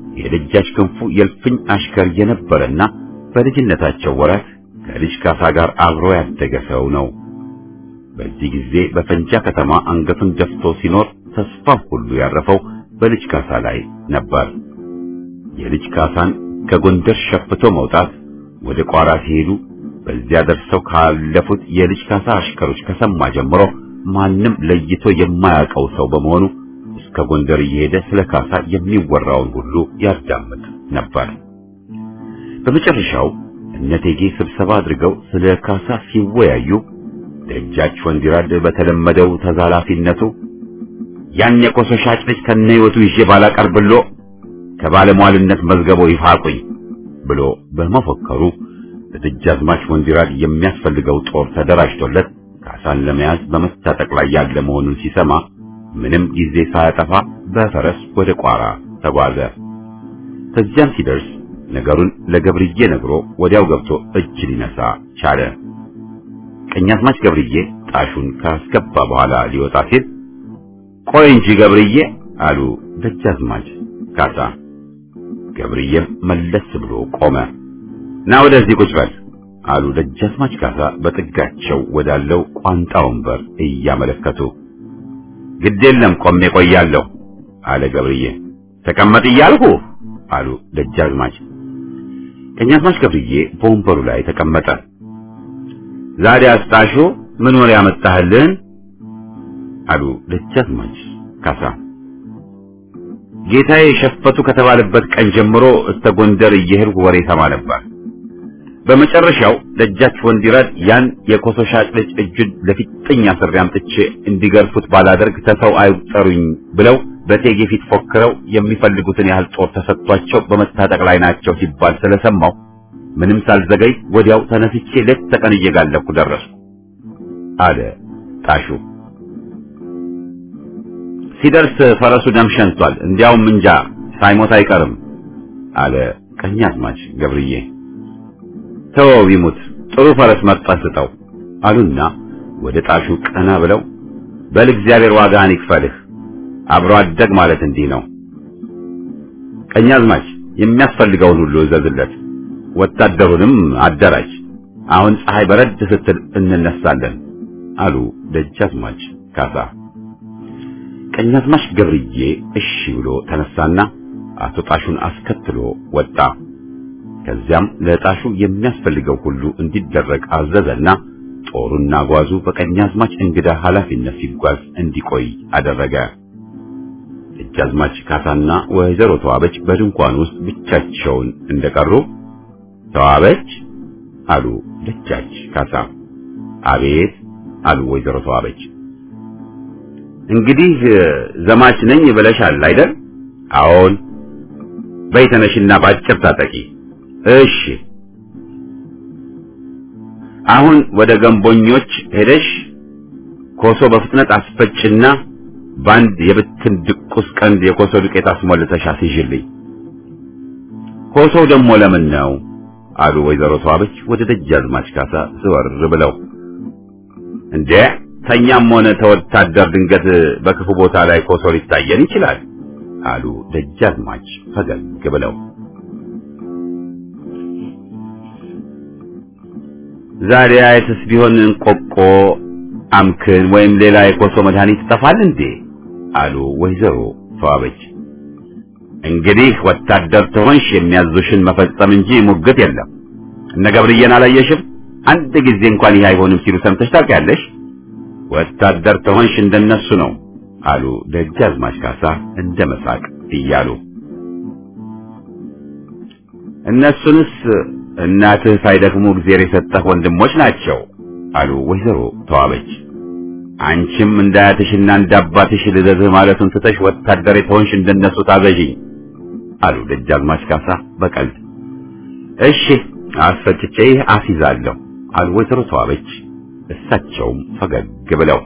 A: የደጃች ክንፉ የልፍኝ አሽከር የነበረና በልጅነታቸው ወራት ከልጅ ካሳ ጋር አብሮ ያደገ ሰው ነው። በዚህ ጊዜ በፈንጃ ከተማ አንገቱን ደፍቶ ሲኖር ተስፋው ሁሉ ያረፈው በልጅ ካሳ ላይ ነበር። የልጅ ካሳን ከጎንደር ሸፍቶ መውጣት ወደ ቋራ ሲሄዱ በዚያ ደርሰው ካለፉት የልጅ ካሳ አሽከሮች ከሰማ ጀምሮ ማንም ለይቶ የማያውቀው ሰው በመሆኑ እስከ ጎንደር እየሄደ ስለ ካሳ የሚወራውን ሁሉ ያዳምጥ ነበር። በመጨረሻው እነቴጌ ስብሰባ አድርገው ስለ ካሳ ሲወያዩ ደጃች ወንዲራድ በተለመደው ተዛላፊነቱ ያን የኮሶ ሻጭ ልጅ ከነ ሕይወቱ ይዤ ባላቀርብሎ ከባለሟልነት መዝገቦ ይፋቁኝ ብሎ በመፎከሩ ለደጃዝማች ወንዲራድ የሚያስፈልገው ጦር ተደራጅቶለት ካሳን ለመያዝ በመታጠቅ ላይ ያለ መሆኑን ሲሰማ ምንም ጊዜ ሳያጠፋ በፈረስ ወደ ቋራ ተጓዘ። ከዚያም ሲደርስ ነገሩን ለገብርዬ ነግሮ ወዲያው ገብቶ እጅ ሊነሳ ቻለ። ቀኛዝማች ገብርዬ ጣሹን ካስገባ በኋላ ሊወጣ ሲል ቆይ እንጂ ገብርዬ አሉ ደጃዝማች ካሳ። ገብርዬም መለስ ብሎ ቆመ። ና ወደዚህ ቁጭ በል አሉ ደጃዝማች ካሳ በጥጋቸው ወዳለው ቋንጣ ወንበር እያመለከቱ። ግድ የለም ቆሜ ቆያለሁ አለ ገብርዬ። ተቀመጥ እያልሁ አሉ ደጃዝማች። ቀኛዝማች ገብርዬ በወንበሩ ላይ ተቀመጠ። ዛሬ አስጣሹ ምን ወሬ ያመጣህልን? አሉ ደጃዝማች ካሳ። ጌታዬ ሸፈቱ ከተባለበት ቀን ጀምሮ እስከ ጎንደር እየሄድኩ ወሬ ሰማ ነበር። በመጨረሻው ደጃች ወንዲራድ ያን የኮሶ ሻጭ ልጅ እጁን ለፊጥኝ አስሬ አምጥቼ እንዲገርፉት ባላደርግ ተሰው አይጠሩኝ ብለው በቴጌ ፊት ፎክረው የሚፈልጉትን ያህል ጦር ተሰጥቷቸው በመታጠቅ ላይ ናቸው ሲባል ስለሰማው ምንም ሳልዘገይ ወዲያው ተነስቼ ሌት ተቀን እየጋለብኩ ደረስኩ አለ ጣሹ። ሲደርስ ፈረሱ ደም ሸንቷል፣ እንዲያውም እንጃ ሳይሞት አይቀርም አለ ቀኛዝማች ገብርዬ። ተወው ይሙት፣ ጥሩ ፈረስ መርጠህ ስጠው አሉና ወደ ጣሹ ቀና ብለው በል እግዚአብሔር ዋጋህን ይክፈልህ፣ አብሮ አደግ ማለት እንዲህ ነው። ቀኛዝማች የሚያስፈልገውን ሁሉ እዘዝለት፣ ወታደሩንም አደራጅ። አሁን ፀሐይ በረድ ስትል እንነሳለን አሉ ደጃዝማች ካሳ። ቀኛዝማች ገብርዬ እሺ ብሎ ተነሳና አቶ ጣሹን አስከትሎ ወጣ። ከዚያም ለጣሹ የሚያስፈልገው ሁሉ እንዲደረግ አዘዘና ጦሩና ጓዙ በቀኛዝማች እንግዳ ኃላፊነት ሲጓዝ እንዲቆይ አደረገ። ደጃዝማች ካሳና ወይዘሮ ተዋበች በድንኳን ውስጥ ብቻቸውን እንደቀሩ ተዋበች አሉ ደጃች ካሳ። አቤት አሉ ወይዘሮ ተዋበች። እንግዲህ ዘማች ነኝ ብለሻል አይደል? አዎን። በይ ተነሽና ባጭር ታጠቂ። እሺ። አሁን ወደ ገንቦኞች ሄደሽ ኮሶ በፍጥነት አስፈጭና በአንድ የብትን ድቁስ ቀንድ የኮሶ ዱቄት አስሞልተሽ አስይዥልኝ። ኮሶው ደግሞ ለምን ነው? አሉ ወይዘሮ ተዋበች ወደ ደጃዝማች ካሳ ዘወር ብለው። እንዴ ተኛም ሆነ ተወታደር ድንገት በክፉ ቦታ ላይ ኮሶ ሊታየን ይችላል አሉ ደጃዝማች ፈገግ ብለው። ዛሬ አይተስ ቢሆን እንቆቆ አምክን ወይም ሌላ የኮሶ መድኃኒት ይጠፋል እንዴ አሉ ወይዘሮ ተዋበች። እንግዲህ ወታደር ትሆንሽ የሚያዙሽን መፈጸም እንጂ ሙግት የለም። እነ ገብርዬን አላየሽም? አንድ ጊዜ እንኳን ይህ አይሆንም ሲሉ ሰምተሽ ታውቂያለሽ? ወታደር ትሆንሽ እንደነሱ ነው አሉ ደጃዝማች ካሳ እንደ መሳቅ እያሉ። እነሱንስ እናትህ ሳይደክሙ እግዜር የሰጠህ ወንድሞች ናቸው አሉ ወይዘሮ ተዋበች። አንቺም እንዳያትሽና እንዳባትሽ ልዘዝህ ማለቱን ትተሽ ወታደር የተሆንሽ እንደነሱ ታዘዥኝ አሉ ደጃዝማች ካሳ በቀልድ። እሺ አስፈጭቼ አስይዛለሁ አሉ ወይዘሮ ተዋበች እሳቸውም ፈገግ ብለው።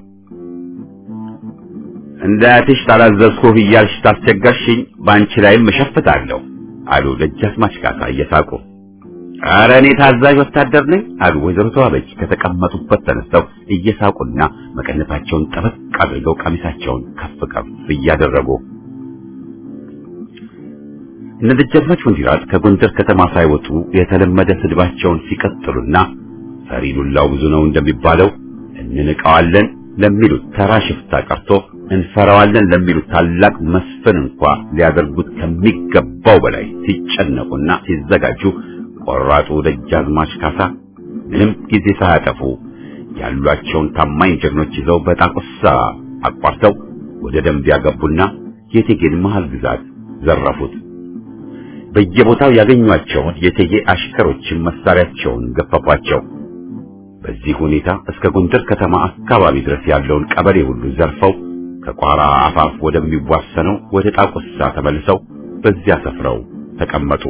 A: እንዳያትሽ ታላዘዝኩህ እያልሽ ታስቸገርሽኝ፣ በአንቺ ላይም እሸፍታለሁ አሉ ደጃዝማች ካሳ እየሳቁ። ኧረ እኔ ታዛዥ ወታደር ነኝ አሉ ወይዘሮ ተዋበች ከተቀመጡበት ተነስተው እየሳቁና መቀነታቸውን ጠበቅ አድርገው ቀሚሳቸውን ከፍ ከፍ እያደረጉ እነ ደጃዝማች ወንዲራድ ከጎንደር ከተማ ሳይወጡ የተለመደ ስድባቸውን ሲቀጥሉና ፈሪ ዱላው ብዙ ነው እንደሚባለው እንንቀዋለን ለሚሉት ተራ ሽፍታ ቀርቶ እንፈራዋለን ለሚሉት ታላቅ መስፍን እንኳ ሊያደርጉት ከሚገባው በላይ ሲጨነቁና ሲዘጋጁ ቆራጡ ደጃዝማች ካሳ ምንም ጊዜ ሳያጠፉ ያሏቸውን ታማኝ ጀግኖች ይዘው በጣቁሳ አቋርተው ወደ ደንቢያ ገቡና የቴጌን መሃል ግዛት ዘረፉት። በየቦታው ያገኟቸውን የቴጌ አሽከሮችን መሳሪያቸውን ገፈፏቸው። በዚህ ሁኔታ እስከ ጎንደር ከተማ አካባቢ ድረስ ያለውን ቀበሌ ሁሉ ዘርፈው ከቋራ አፋፍ ወደሚዋሰነው ወደ ጣቁሳ ተመልሰው በዚያ ሰፍረው ተቀመጡ።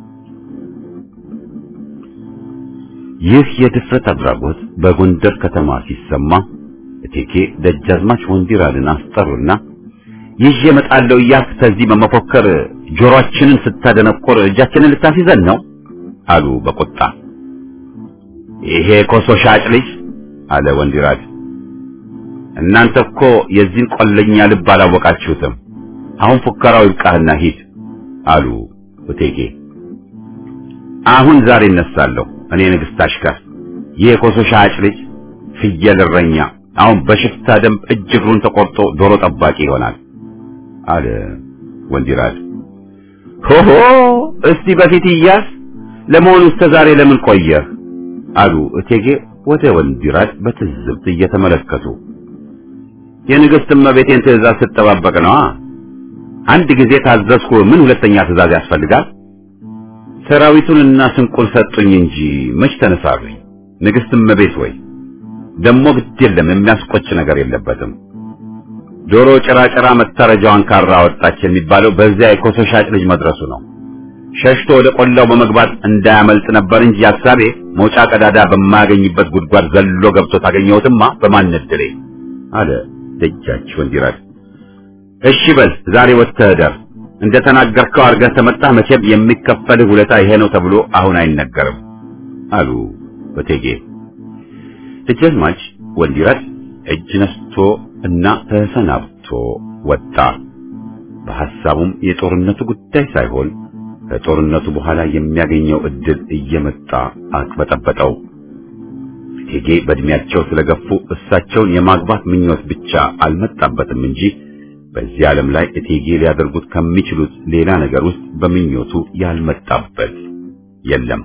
A: ይህ የድፍረት አድራጎት በጎንደር ከተማ ሲሰማ እቴጌ ደጃዝማች ወንዲራድን አስጠሩና ይዤ እመጣለሁ እያልክ ከዚህ በመፎከር ጆሮአችንን ስታደነቆር እጃችንን ልታስይዘን ነው አሉ በቁጣ። ይሄ ኮሶ ሻጭ ልጅ አለ ወንዲራድ፣ እናንተ እኮ የዚህን ቆለኛ ልብ አላወቃችሁትም። አሁን ፉከራው ይብቃህና ሂድ አሉ እቴጌ። አሁን ዛሬ እነሳለሁ እኔ ንግሥት አሽከር፣ ይህ የኮሶ ሻጭ ልጅ ፍየል እረኛ አሁን በሽፍታ ደንብ እጅ እግሩን ተቆርጦ ዶሮ ጠባቂ ይሆናል አለ ወንዲራድ። ሆሆ እስቲ በፊት ይያዝ፣ ለመሆኑ እስከ ዛሬ ለምን ቆየህ? አሉ እቴጌ ወደ ወንዲራድ በትዝብት እየተመለከቱ። የንግሥት እመቤቴን ትእዛዝ ስትጠባበቅ ነዋ። አንድ ጊዜ ታዘዝኩ፣ ምን ሁለተኛ ትእዛዝ ያስፈልጋል? ሰራዊቱንና ስንቁን ሰጡኝ እንጂ መች ተነሳሉኝ። ንግሥት እመቤት ወይ ደሞ ግድ የለም የሚያስቆጭ ነገር የለበትም። ዶሮ ጭራጭራ መታረጃዋን ካራ ወጣች የሚባለው በዚያ የኮሶ ሻጭ ልጅ መድረሱ ነው። ሸሽቶ ወደ ቆላው በመግባት እንዳያመልጥ ነበር እንጂ ሐሳቤ መውጫ ቀዳዳ በማያገኝበት ጉድጓድ ዘሎ ገብቶ ታገኘሁትማ በማን እድሌ አለ ደጃች ወንዲራድ። እሺ በል ዛሬ ወጥተህ እደር። እንደ ተናገርከው አድርገህ ተመጣህ መቼም የሚከፈልህ ውለታ ይሄ ነው ተብሎ አሁን አይነገርም አሉ እቴጌ። ደጃዝማች ወንዲራድ እጅ ነስቶ እና ተሰናብቶ ወጣ። በሐሳቡም የጦርነቱ ጉዳይ ሳይሆን ከጦርነቱ በኋላ የሚያገኘው እድል እየመጣ አቅበጠበጠው። እቴጌ በእድሜያቸው ስለገፉ እሳቸውን የማግባት ምኞት ብቻ አልመጣበትም እንጂ በዚህ ዓለም ላይ እቴጌ ሊያደርጉት ከሚችሉት ሌላ ነገር ውስጥ በምኞቱ ያልመጣበት የለም።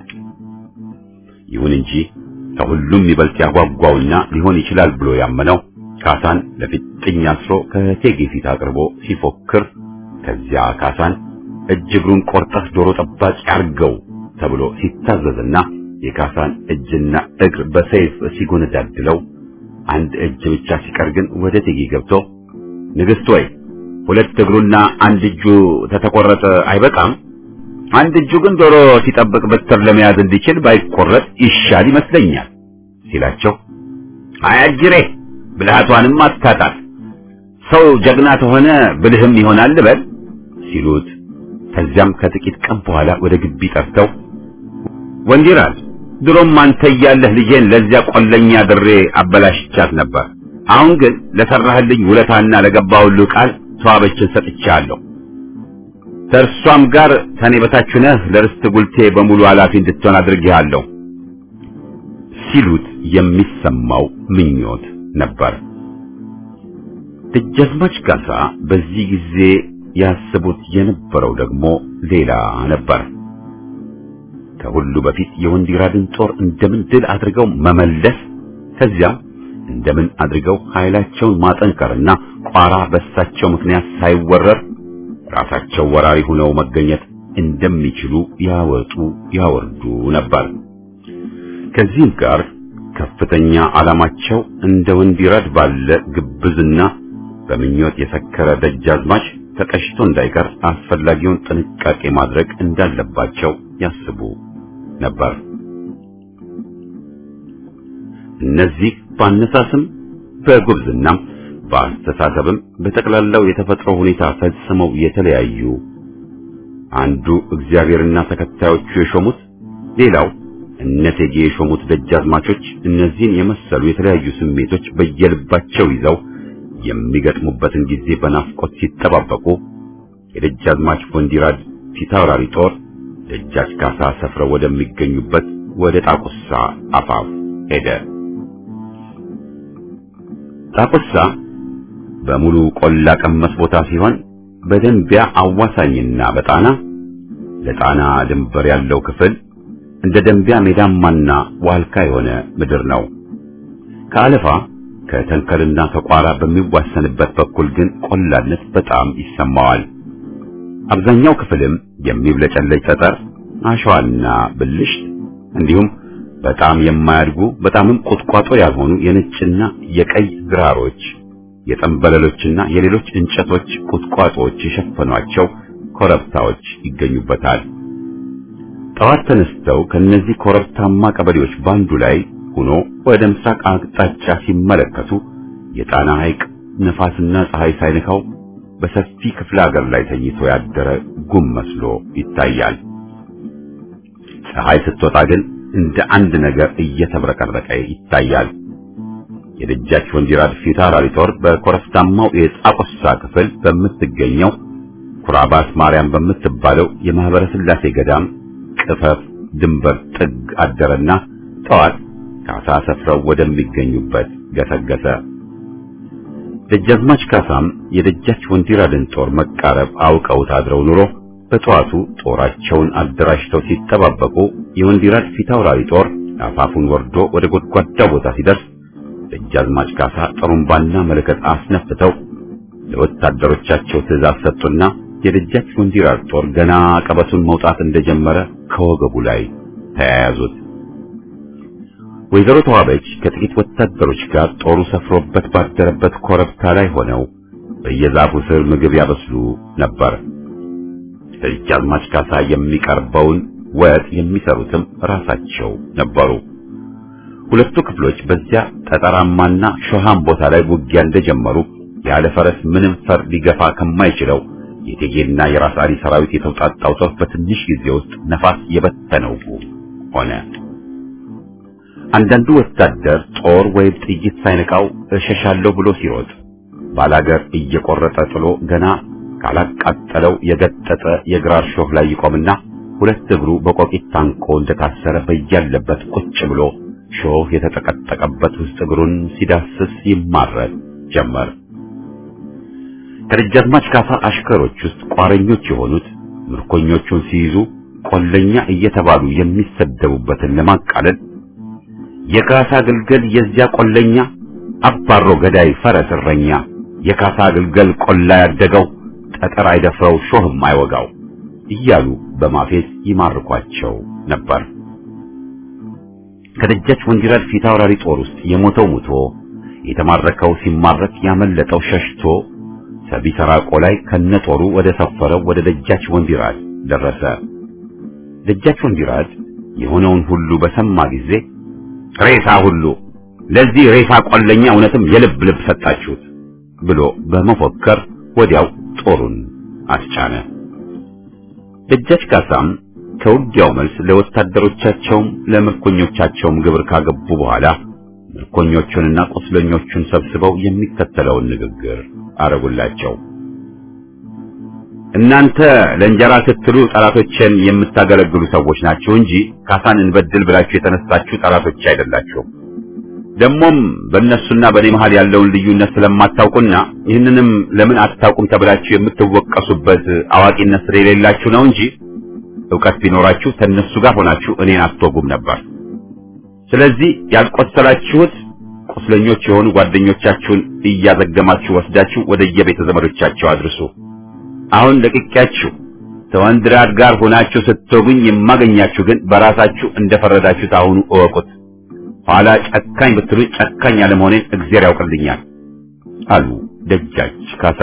A: ይሁን እንጂ ከሁሉም ይበልጥ ያጓጓውና ሊሆን ይችላል ብሎ ያመነው ካሳን ለፊጥኝ አስሮ ከእቴጌ ፊት አቅርቦ ሲፎክር ከዚያ ካሳን እጅ እግሩን ቆርጠህ ዶሮ ጠባቂ አርገው ተብሎ ሲታዘዝና የካሳን እጅና እግር በሰይፍ ሲጎነዳድለው አንድ እጅ ብቻ ሲቀር ግን ወደ እቴጌ ገብቶ ንግሥት ወይ ሁለት እግሩና አንድ እጁ ተተቆረጠ አይበቃም? አንድ እጁ ግን ዶሮ ሲጠብቅ በትር ለመያዝ እንዲችል ባይቆረጥ ይሻል ይመስለኛል ሲላቸው፣ አያጅሬ ብልሃቷንም አታጣት ሰው ጀግና ተሆነ ብልህም ይሆናል ልበል ሲሉት፣ ከዚያም ከጥቂት ቀን በኋላ ወደ ግቢ ጠርተው ወንዲራድ ድሮም አንተ እያለህ ልጄን ለዚያ ቆለኛ ድሬ አበላሽቻት ነበር። አሁን ግን ለሰራህልኝ ውለታና ለገባሁልህ ቃል ተዋበችን ሰጥቻለሁ። ከእርሷም ጋር ከኔ በታች ነህ ለርስት ጉልቴ በሙሉ ኃላፊ እንድትሆን አድርጌሃለሁ ሲሉት የሚሰማው ምኞት ነበር። ደጃዝማች ካሳ በዚህ ጊዜ ያስቡት የነበረው ደግሞ ሌላ ነበር። ከሁሉ በፊት የወንዲራድን ጦር እንደምን ድል አድርገው መመለስ ከዚያም እንደምን አድርገው ኃይላቸውን ማጠንከርና ቋራ በሳቸው ምክንያት ሳይወረር ራሳቸው ወራሪ ሆነው መገኘት እንደሚችሉ ያወጡ ያወርዱ ነበር። ከዚህም ጋር ከፍተኛ ዓላማቸው እንደ ወንዲራድ ባለ ግብዝና በምኞት የሰከረ ደጃዝማች ተቀሽቶ እንዳይቀር አስፈላጊውን ጥንቃቄ ማድረግ እንዳለባቸው ያስቡ ነበር። እነዚህ በአነሳስም በጉብዝናም በአስተሳሰብም በጠቅላላው የተፈጥሮ ሁኔታ ፈጽመው የተለያዩ አንዱ እግዚአብሔርና ተከታዮቹ የሾሙት ሌላው እነቴጌ የሾሙት ደጃዝማቾች እነዚህን የመሰሉ የተለያዩ ስሜቶች በየልባቸው ይዘው የሚገጥሙበትን ጊዜ በናፍቆት ሲጠባበቁ የደጃዝማች ወንዲራድ ፊታውራሪ ጦር ደጃች ካሳ ሰፍረው ወደሚገኙበት ወደ ጣቁሳ አፋፍ ሄደ። ጣቁሳ በሙሉ ቆላ ቀመስ ቦታ ሲሆን በደንቢያ አዋሳኝና በጣና ለጣና ድንበር ያለው ክፍል እንደ ደንቢያ ሜዳማና ዋልካ የሆነ ምድር ነው። ከአለፋ ከተንከልና ከቋራ በሚዋሰንበት በኩል ግን ቆላነት በጣም ይሰማዋል። አብዛኛው ክፍልም የሚብለጨለጭ ጠጠር፣ አሸዋና ብልሽት እንዲሁም በጣም የማያድጉ በጣምም ቁጥቋጦ ያልሆኑ የነጭና የቀይ ግራሮች የጠንበለሎችና የሌሎች እንጨቶች ቁጥቋጦዎች የሸፈኗቸው ኮረብታዎች ይገኙበታል። ጠዋት ተነስተው ከነዚህ ኮረብታማ ቀበሌዎች ባንዱ ላይ ሆኖ ወደ ምስራቅ አቅጣጫ ሲመለከቱ የጣና ሐይቅ ነፋስና ፀሐይ ሳይነካው በሰፊ ክፍለ ሀገር ላይ ተኝቶ ያደረ ጉም መስሎ ይታያል። ፀሐይ ስትወጣ ግን እንደ አንድ ነገር እየተብረቀረቀ ይታያል። የደጃች ወንዲራድ ፊታውራሪ ጦር በኮረብታማው የጣቆሳ ክፍል በምትገኘው ኩራባስ ማርያም በምትባለው የማህበረ ሥላሴ ገዳም ቅፈፍ ድንበር ጥግ አደረና ጠዋት ካሳ ሰፍረው ወደሚገኙበት ገሰገሰ። ደጃዝማች ካሳም የደጃች ወንዲራድን ጦር መቃረብ አውቀውት አድረው ኑሮ በጠዋቱ ጦራቸውን አደራጅተው ሲጠባበቁ የወንዲራድ ፊታውራሪ ጦር አፋፉን ወርዶ ወደ ጎድጓዳ ቦታ ሲደርስ ደጃዝማች ካሳ ጥሩምባና መለከት አስነፍተው ለወታደሮቻቸው ትእዛዝ ሰጡና የደጃች ወንዲራድ ጦር ገና ቀበቱን መውጣት እንደጀመረ ከወገቡ ላይ ተያያዙት። ወይዘሮ ተዋበች ከጥቂት ወታደሮች ጋር ጦሩ ሰፍሮበት ባደረበት ኮረብታ ላይ ሆነው በየዛፉ ስር ምግብ ያበስሉ ነበር። ደጃዝማች ካሳ የሚቀርበውን ወጥ የሚሰሩትም ራሳቸው ነበሩ። ሁለቱ ክፍሎች በዚያ ጠጠራማና ሾሃም ቦታ ላይ ውጊያ እንደጀመሩ ያለ ፈረስ ምንም ፈር ሊገፋ ከማይችለው የቴጌና የራስ አሊ ሰራዊት የተውጣጣው ጦር በትንሽ ጊዜ ውስጥ ነፋስ የበተነው ሆነ። አንዳንዱ ወታደር ጦር ወይም ጥይት ሳይነካው እሸሻለሁ ብሎ ሲሮጥ ባላገር እየቆረጠ ጥሎ ገና ካላቃጠለው የገጠጠ የግራር ሾህ ላይ ይቆምና ሁለት እግሩ በቆቂት ታንቆ እንደታሰረ በያለበት ቁጭ ብሎ ሾህ የተጠቀጠቀበት ውስጥ እግሩን ሲዳስስ ይማረር ጀመር። ከደጃዝማች ካሳ አሽከሮች ውስጥ ቋረኞች የሆኑት ምርኮኞቹን ሲይዙ ቆለኛ እየተባሉ የሚሰደቡበትን ለማቃለል የካሳ ግልገል የዚያ ቆለኛ አባሮ ገዳይ ፈረስ እረኛ የካሳ ግልገል ቆላ ያደገው ጠጠር አይደፍረው ሾህም አይወጋው እያሉ በማፌዝ ይማርኳቸው ነበር። ከደጃች ወንዲራድ ፊታውራሪ ጦር ውስጥ የሞተው ሙቶ የተማረከው ሲማረክ ያመለጠው ሸሽቶ ሰቢሰራቆ ላይ ከነጦሩ ወደ ሰፈረው ወደ ደጃች ወንዲራድ ደረሰ። ደጃች ወንዲራድ የሆነውን ሁሉ በሰማ ጊዜ ሬሳ ሁሉ ለዚህ ሬሳ ቆለኛ እውነትም የልብ ልብ ሰጣችሁት ብሎ በመፎከር ወዲያው ጦሩን አስጫነ። ደጃች ካሳም ከውጊያው መልስ ለወታደሮቻቸውም ለምርኮኞቻቸውም ግብር ካገቡ በኋላ ምርኮኞቹንና ቁስለኞቹን ሰብስበው የሚከተለውን ንግግር አረጉላቸው። እናንተ ለእንጀራ ስትሉ ጠላቶችን የምታገለግሉ ሰዎች ናችሁ እንጂ ካሳን እንበድል ብላችሁ የተነሳችሁ ጠላቶች አይደላችሁም። ደግሞም በእነሱና በእኔ መሃል ያለውን ልዩነት ስለማታውቁና ይህንንም ለምን አታውቁም ተብላችሁ የምትወቀሱበት አዋቂነት ስለሌላችሁ ነው እንጂ ዕውቀት ቢኖራችሁ ከእነሱ ጋር ሆናችሁ እኔን አትወጉም ነበር። ስለዚህ ያልቆሰላችሁት ቁስለኞች የሆኑ ጓደኞቻችሁን እያዘገማችሁ ወስዳችሁ ወደ የቤተ ዘመዶቻቸው አድርሱ። አሁን ለቅቄያችሁ ከወንድራድ ጋር ሆናችሁ ስትወጉኝ የማገኛችሁ ግን በራሳችሁ እንደፈረዳችሁት አሁኑ እወቁት። ኋላ ጨካኝ ብትሉኝ ጨካኝ አለመሆኔን እግዚአብሔር ያውቅልኛል አሉ ደጃች ካሳ።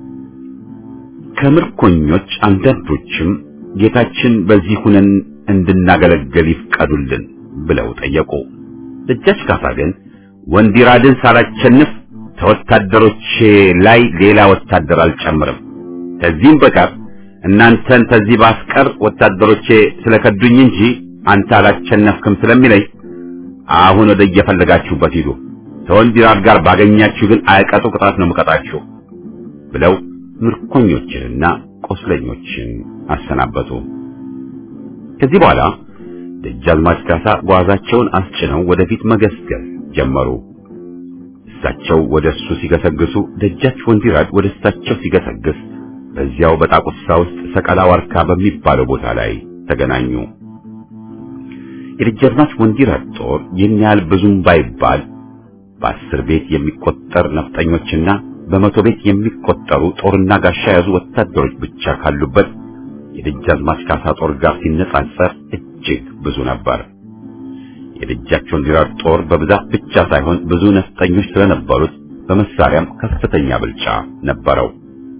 A: ከምርኮኞች አንዳንዶችም ጌታችን በዚህ ሁነን እንድናገለግል ይፍቀዱልን ብለው ጠየቁ። ደጃች ካሳ ግን ወንዲራድን ሳላቸንፍ ከወታደሮቼ ላይ ሌላ ወታደር አልጨምርም፣ ከዚህም በቀር እናንተን ከዚህ ባስቀር ወታደሮቼ ስለከዱኝ እንጂ አንተ አላቸነፍክም ስለሚለኝ አሁን ወደ እየፈለጋችሁበት ሂዱ፣ ከወንዲራድ ጋር ባገኛችሁ ግን አይቀጡ ቅጣት ነው የምቀጣችሁ ብለው ምርኮኞችንና ቆስለኞችን አሰናበቱ። ከዚህ በኋላ ደጃዝማች ካሳ ጓዛቸውን አስጭነው ወደፊት መገስገስ ጀመሩ። እሳቸው ወደ እሱ ሲገሰግሱ፣ ደጃች ወንዲራድ ወደ እሳቸው ሲገሰግስ በዚያው በጣቁሳ ውስጥ ሰቀላ ዋርካ በሚባለው ቦታ ላይ ተገናኙ። የደጃዝማች ወንዲራድ ጦር ይህን ያህል ብዙም ባይባል በአስር ቤት የሚቆጠር ነፍጠኞችና በመቶ ቤት የሚቆጠሩ ጦርና ጋሻ የያዙ ወታደሮች ብቻ ካሉበት የደጃዝማች ካሳ ጦር ጋር ሲነጻጸር እጅግ ብዙ ነበር። የደጃች ወንዲራድ ጦር በብዛት ብቻ ሳይሆን ብዙ ነፍጠኞች ስለነበሩት በመሳሪያም ከፍተኛ ብልጫ ነበረው።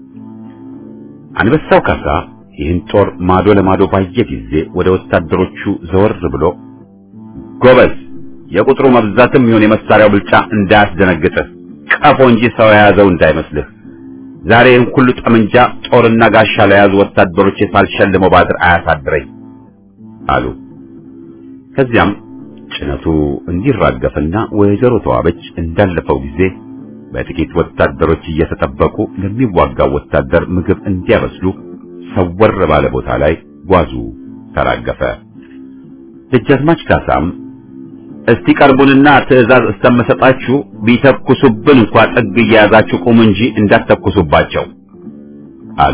A: አንበሳው ካሳ ይህን ጦር ማዶ ለማዶ ባየ ጊዜ ወደ ወታደሮቹ ዘወር ብሎ ጎበዝ፣ የቁጥሩ መብዛትም ይሁን የመሳሪያው ብልጫ እንዳያስደነግጥህ፣ ቀፎ እንጂ ሰው የያዘው እንዳይመስልህ። ዛሬ ይህን ሁሉ ጠመንጃ ጦርና ጋሻ ለያዙ ወታደሮች ሳልሸልመው ባድር አያሳድረኝ አሉ። ከዚያም ጭነቱ እንዲራገፍና ወይዘሮ ተዋበች እንዳለፈው ጊዜ በጥቂት ወታደሮች እየተጠበቁ ለሚዋጋው ወታደር ምግብ እንዲያበስሉ ሰወር ባለ ቦታ ላይ ጓዙ ተራገፈ። ደጃዝማች ካሳም እስቲ ቀርቡንና ትዕዛዝ እስተመሰጣችሁ ቢተኩሱብን እንኳ ጥግ እየያዛችሁ ቁሙ እንጂ እንዳትተኩሱባቸው አሉ።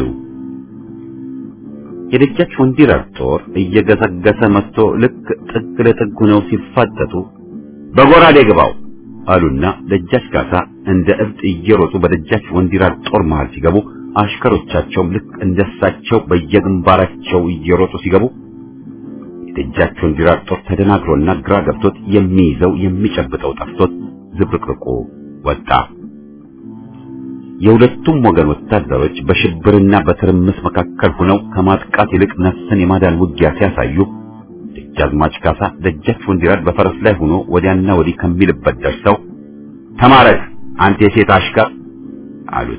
A: የደጃች ወንዲራድ ጦር እየገሰገሰ መጥቶ ልክ ጥግ ለጥግ ሆነው ሲፋጠጡ በጎራዴ ግባው አሉና ደጃች ካሳ እንደ እብድ እየሮጡ በደጃች ወንዲራድ ጦር መሃል ሲገቡ አሽከሮቻቸውም ልክ እንደሳቸው በየግንባራቸው እየሮጡ ሲገቡ የደጃች ወንዲራድ ጦር ተደናግሮና ግራ ገብቶት የሚይዘው የሚጨብጠው ጠፍቶት ዝብርቅርቁ ወጣ። የሁለቱም ወገን ወታደሮች በሽብርና በትርምስ መካከል ሆነው ከማጥቃት ይልቅ ነፍስን የማዳን ውጊያ ሲያሳዩ ደጃዝማች ካሳ ደጃች ወንዲራድ በፈረስ ላይ ሆኖ ወዲያና ወዲህ ከሚልበት ደርሰው ተማረክ አንተ የሴት አሽከር አሉት።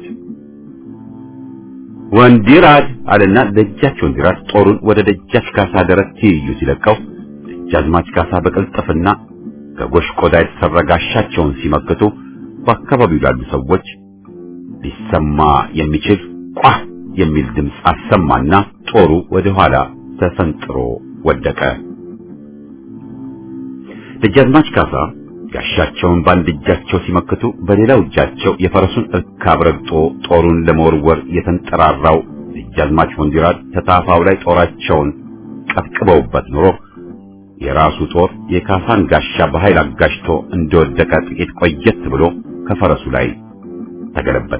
A: ወንዲራድ አለና ደጃች ወንዲራድ ጦሩን ወደ ደጃች ካሳ ደረት ትይዩ ሲለቀው ደጃዝማች ካሳ በቅልጥፍና ከጎሽ ቆዳ የተሰራ ጋሻቸውን ሲመክቱ በአካባቢው ላሉ ሰዎች ሊሰማ የሚችል ቋ የሚል ድምፅ አሰማና ጦሩ ወደ ኋላ ተፈንጥሮ ወደቀ። ደጃዝማች ካሳ ጋሻቸውን በአንድ እጃቸው ሲመክቱ በሌላው እጃቸው የፈረሱን እርካብ ረግጦ ጦሩን ለመወርወር የተንጠራራው ደጃዝማች ወንዲራድ ተታፋው ላይ ጦራቸውን ቀጥቅበውበት ኑሮ የራሱ ጦር የካሳን ጋሻ በኃይል አጋሽቶ እንደወደቀ ጥቂት ቆየት ብሎ ከፈረሱ ላይ ተገለበጠ።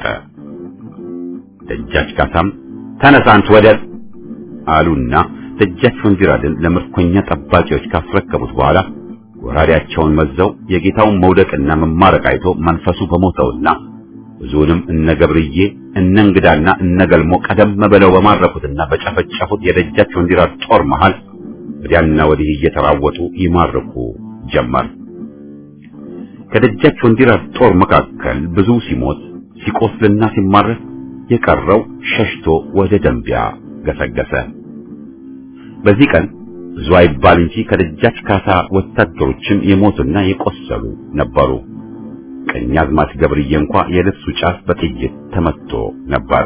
A: ደጃች ካሳም ተነሳንት ወደል አሉና ደጃች ወንዲራድን ለምርኮኛ ጠባቂዎች ካስረከቡት በኋላ ወራሪያቸውን መዘው የጌታውን መውደቅና መማረቅ አይቶ መንፈሱ በሞተውና ብዙንም እነ ገብርዬ እነ እንግዳና እነ ገልሞ ቀደም ብለው በማረኩትና በጨፈጨፉት የደጃች ወንዲራድ ጦር መሃል ወዲያና ወዲህ እየተራወጡ ይማርኩ ጀመር። ከደጃች ወንዲራድ ጦር መካከል ብዙ ሲሞት ሲቆስልና ሲማረክ የቀረው ሸሽቶ ወደ ደንቢያ ገሰገሰ። በዚህ ቀን ብዙ አይባል እንጂ ከደጃች ካሳ ወታደሮችም የሞቱና የቆሰሉ ነበሩ። ቀኛዝማች ገብርዬ እንኳ የልብሱ ጫፍ በጥይት ተመትቶ ነበር።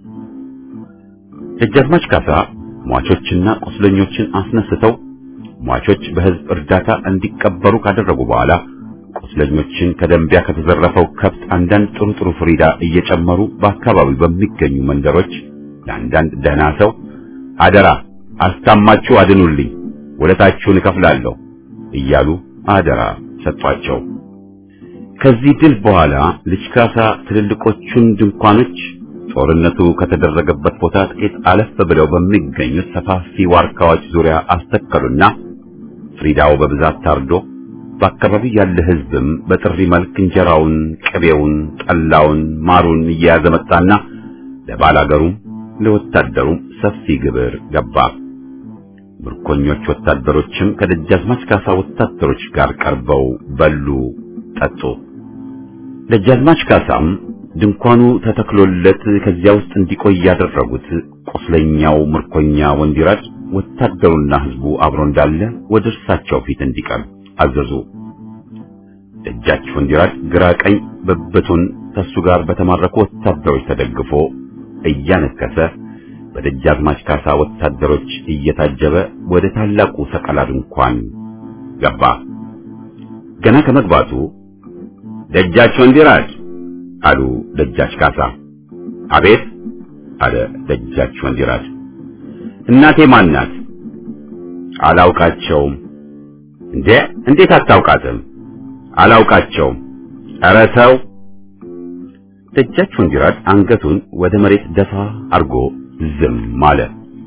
A: ደጃዝማች ካሳ ሟቾችና ቁስለኞችን አስነስተው ሟቾች በሕዝብ እርዳታ እንዲቀበሩ ካደረጉ በኋላ ቁስለኞችን ከደንቢያ ከተዘረፈው ከብት አንዳንድ ጥሩ ጥሩ ፍሪዳ እየጨመሩ በአካባቢው በሚገኙ መንደሮች ለአንዳንድ ደህና ሰው አደራ አስታማችሁ አድኑልኝ፣ ወለታችሁን እከፍላለሁ እያሉ አደራ ሰጧቸው። ከዚህ ድል በኋላ ልጅ ካሳ ትልልቆቹን ድንኳኖች ጦርነቱ ከተደረገበት ቦታ ጥቂት አለፍ ብለው በሚገኙት ሰፋፊ ዋርካዎች ዙሪያ አስተከሉና ፍሪዳው በብዛት ታርዶ በአካባቢው ያለ ሕዝብም በጥሪ መልክ እንጀራውን፣ ቅቤውን፣ ጠላውን፣ ማሩን እየያዘ መጣና ለባላገሩም ለወታደሩም ሰፊ ግብር ገባ። ምርኮኞች ወታደሮችም ከደጃዝማች ካሳ ወታደሮች ጋር ቀርበው በሉ፣ ጠጡ። ደጃዝማች ካሳም ድንኳኑ ተተክሎለት ከዚያ ውስጥ እንዲቆይ ያደረጉት ቁስለኛው ምርኮኛ ወንዲራድ ወታደሩና ሕዝቡ አብሮ እንዳለ ወደ እርሳቸው ፊት እንዲቀርብ አዘዙ። ደጃች ወንዲራድ ግራ ቀኝ ብብቱን ከሱ ጋር በተማረኩ ወታደሮች ተደግፎ እያነከሰ በደጃዝማች ካሳ ወታደሮች እየታጀበ ወደ ታላቁ ሰቀላ ድንኳን ገባ። ገና ከመግባቱ ደጃች ወንዲራድ አሉ ደጃች ካሳ። አቤት አለ ደጃች ወንዲራድ። እናቴ ማን ናት? አላውቃቸውም። እንዴ እንዴት አታውቃትም? አላውቃቸውም። ኧረ ተው። ደጃች ወንዲራድ አንገቱን ወደ መሬት ደፋ አርጎ ዝም አለ።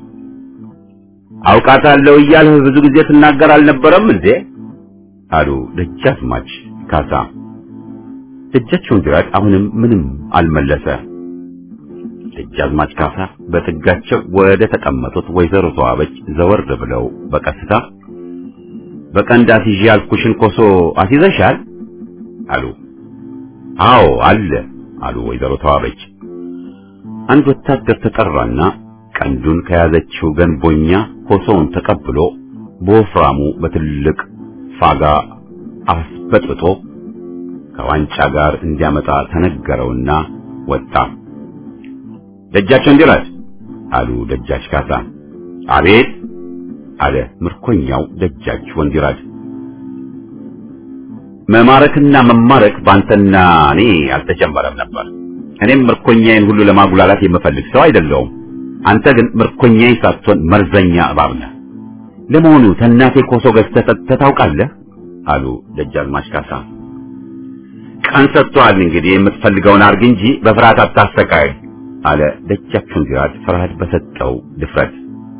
A: አውቃታለሁ እያልህ ብዙ ጊዜ ትናገር አልነበረም እንዴ? አሉ ደጃዝማች ካሳ። ደጃች ወንዲራድ አሁንም ምንም አልመለሰ። ደጃዝማች ካሳ በጥጋቸው ወደ ተቀመጡት ወይዘሮ ተዋበች ዘወር ብለው በቀስታ በቀንድ አስይዤ ያልኩሽን ኮሶ አስይዘሻል? አሉ። አዎ አለ አሉ ወይዘሮ ተዋበች። አንድ ወታደር ተጠራና ቀንዱን ከያዘችው ገንቦኛ ኮሶውን ተቀብሎ በወፍራሙ በትልቅ ፋጋ አስበጥብጦ ከዋንጫ ጋር እንዲያመጣ ተነገረውና ወጣ። ደጃች ወንዲራድ አሉ ደጃች ካሳ። አቤት አለ ምርኮኛው ደጃች ወንዲራድ። መማረክና መማረክ ባንተና እኔ አልተጀመረም ነበር። እኔም ምርኮኛዬን ሁሉ ለማጉላላት የምፈልግ ሰው አይደለሁም። አንተ ግን ምርኮኛዬ ሳትሆን መርዘኛ እባብ ነህ። ለመሆኑ ተናቴ ኮሶ ገዝተህ ጠጥተህ ታውቃለህ? አሉ ደጃዝማች ካሳ። ቀን ሰጥቶሃል እንግዲህ የምትፈልገውን አርግ እንጂ በፍርሃት አታሰቃይ አለ ደጃች ወንዲራድ ፍርሃት በሰጠው ድፍረት።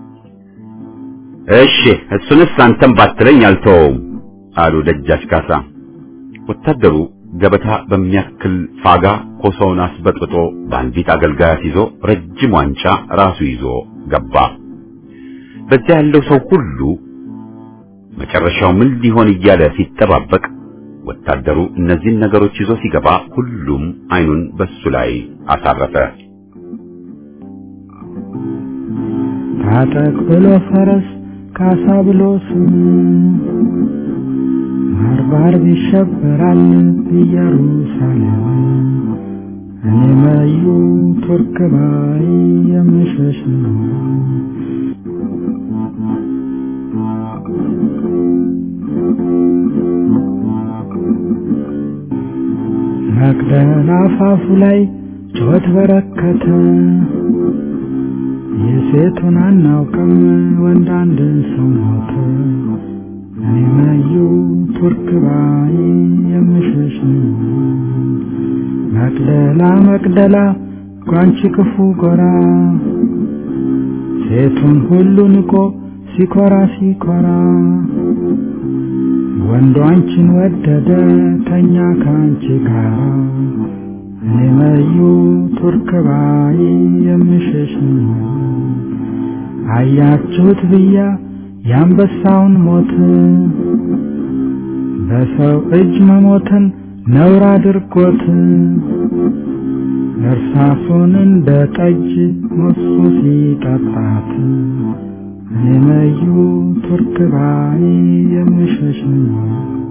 A: እሺ እሱንስ አንተም ባትለኝ አልተወውም አሉ ደጃች ካሳ። ወታደሩ ገበታ በሚያክል ፋጋ ኮሶውን አስበጥብጦ በአንዲት አገልጋያት ይዞ ረጅም ዋንጫ ራሱ ይዞ ገባ። በዚያ ያለው ሰው ሁሉ መጨረሻው ምን ሊሆን እያለ ሲጠባበቅ ወታደሩ እነዚህን ነገሮች ይዞ ሲገባ ሁሉም አይኑን በሱ ላይ አሳረፈ።
C: ታጠቅ ብሎ ፈረስ ካሳ ብሎ ስም ባርባር ይሸበራል ኢየሩሳሌም እኔ መዩ ቱርክ ባይ የምሸሽ ነው። መቅደላ አፋፉ ላይ ጩኸት በረከተ። የሴቱን አናውቅም ወንድ አንድ ሰው ሞተ። እኔ መዩ ቱርክ ባይ የምሸሽ ነው። መቅደላ መቅደላ ጓንቺ ክፉ ጎራ ሴቱን ሁሉ ንቆ ሲኮራ ሲኮራ ወንዱ አንቺን ወደደ ተኛ ከአንቺ ጋር እኔ መዩ ቱርክ ባይ የምሸሽ ነው። አያችሁት ብያ የአንበሳውን ሞት በሰው እጅ መሞትን ነውር አድርጎት እርሳሱን እንደ ጠጅ ሞሱ ሲጠጣት እኔ መዩ ቱርክ ባይ የምሸሽ ነው።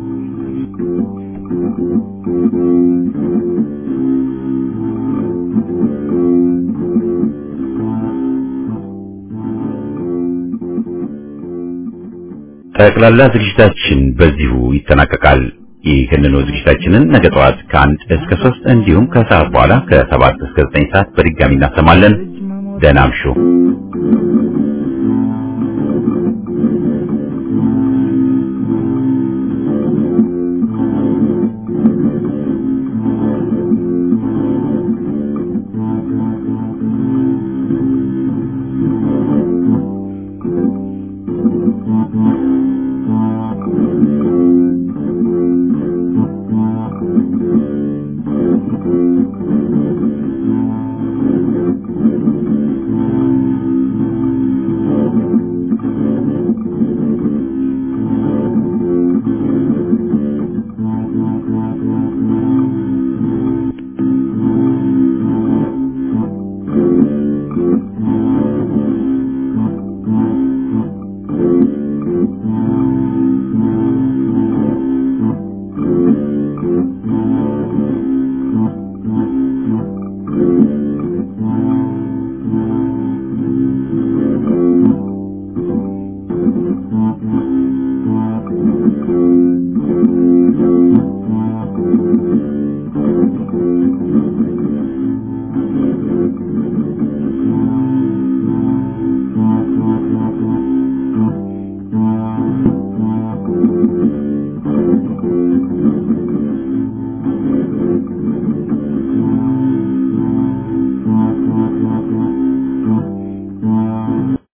A: ጠቅላላ ዝግጅታችን በዚሁ ይጠናቀቃል። ይህንኑ ዝግጅታችንን ነገ ጠዋት ከአንድ እስከ ሶስት እንዲሁም ከሰዓት በኋላ ከሰባት እስከ ዘጠኝ ሰዓት በድጋሚ እናሰማለን። ደህና እምሹ።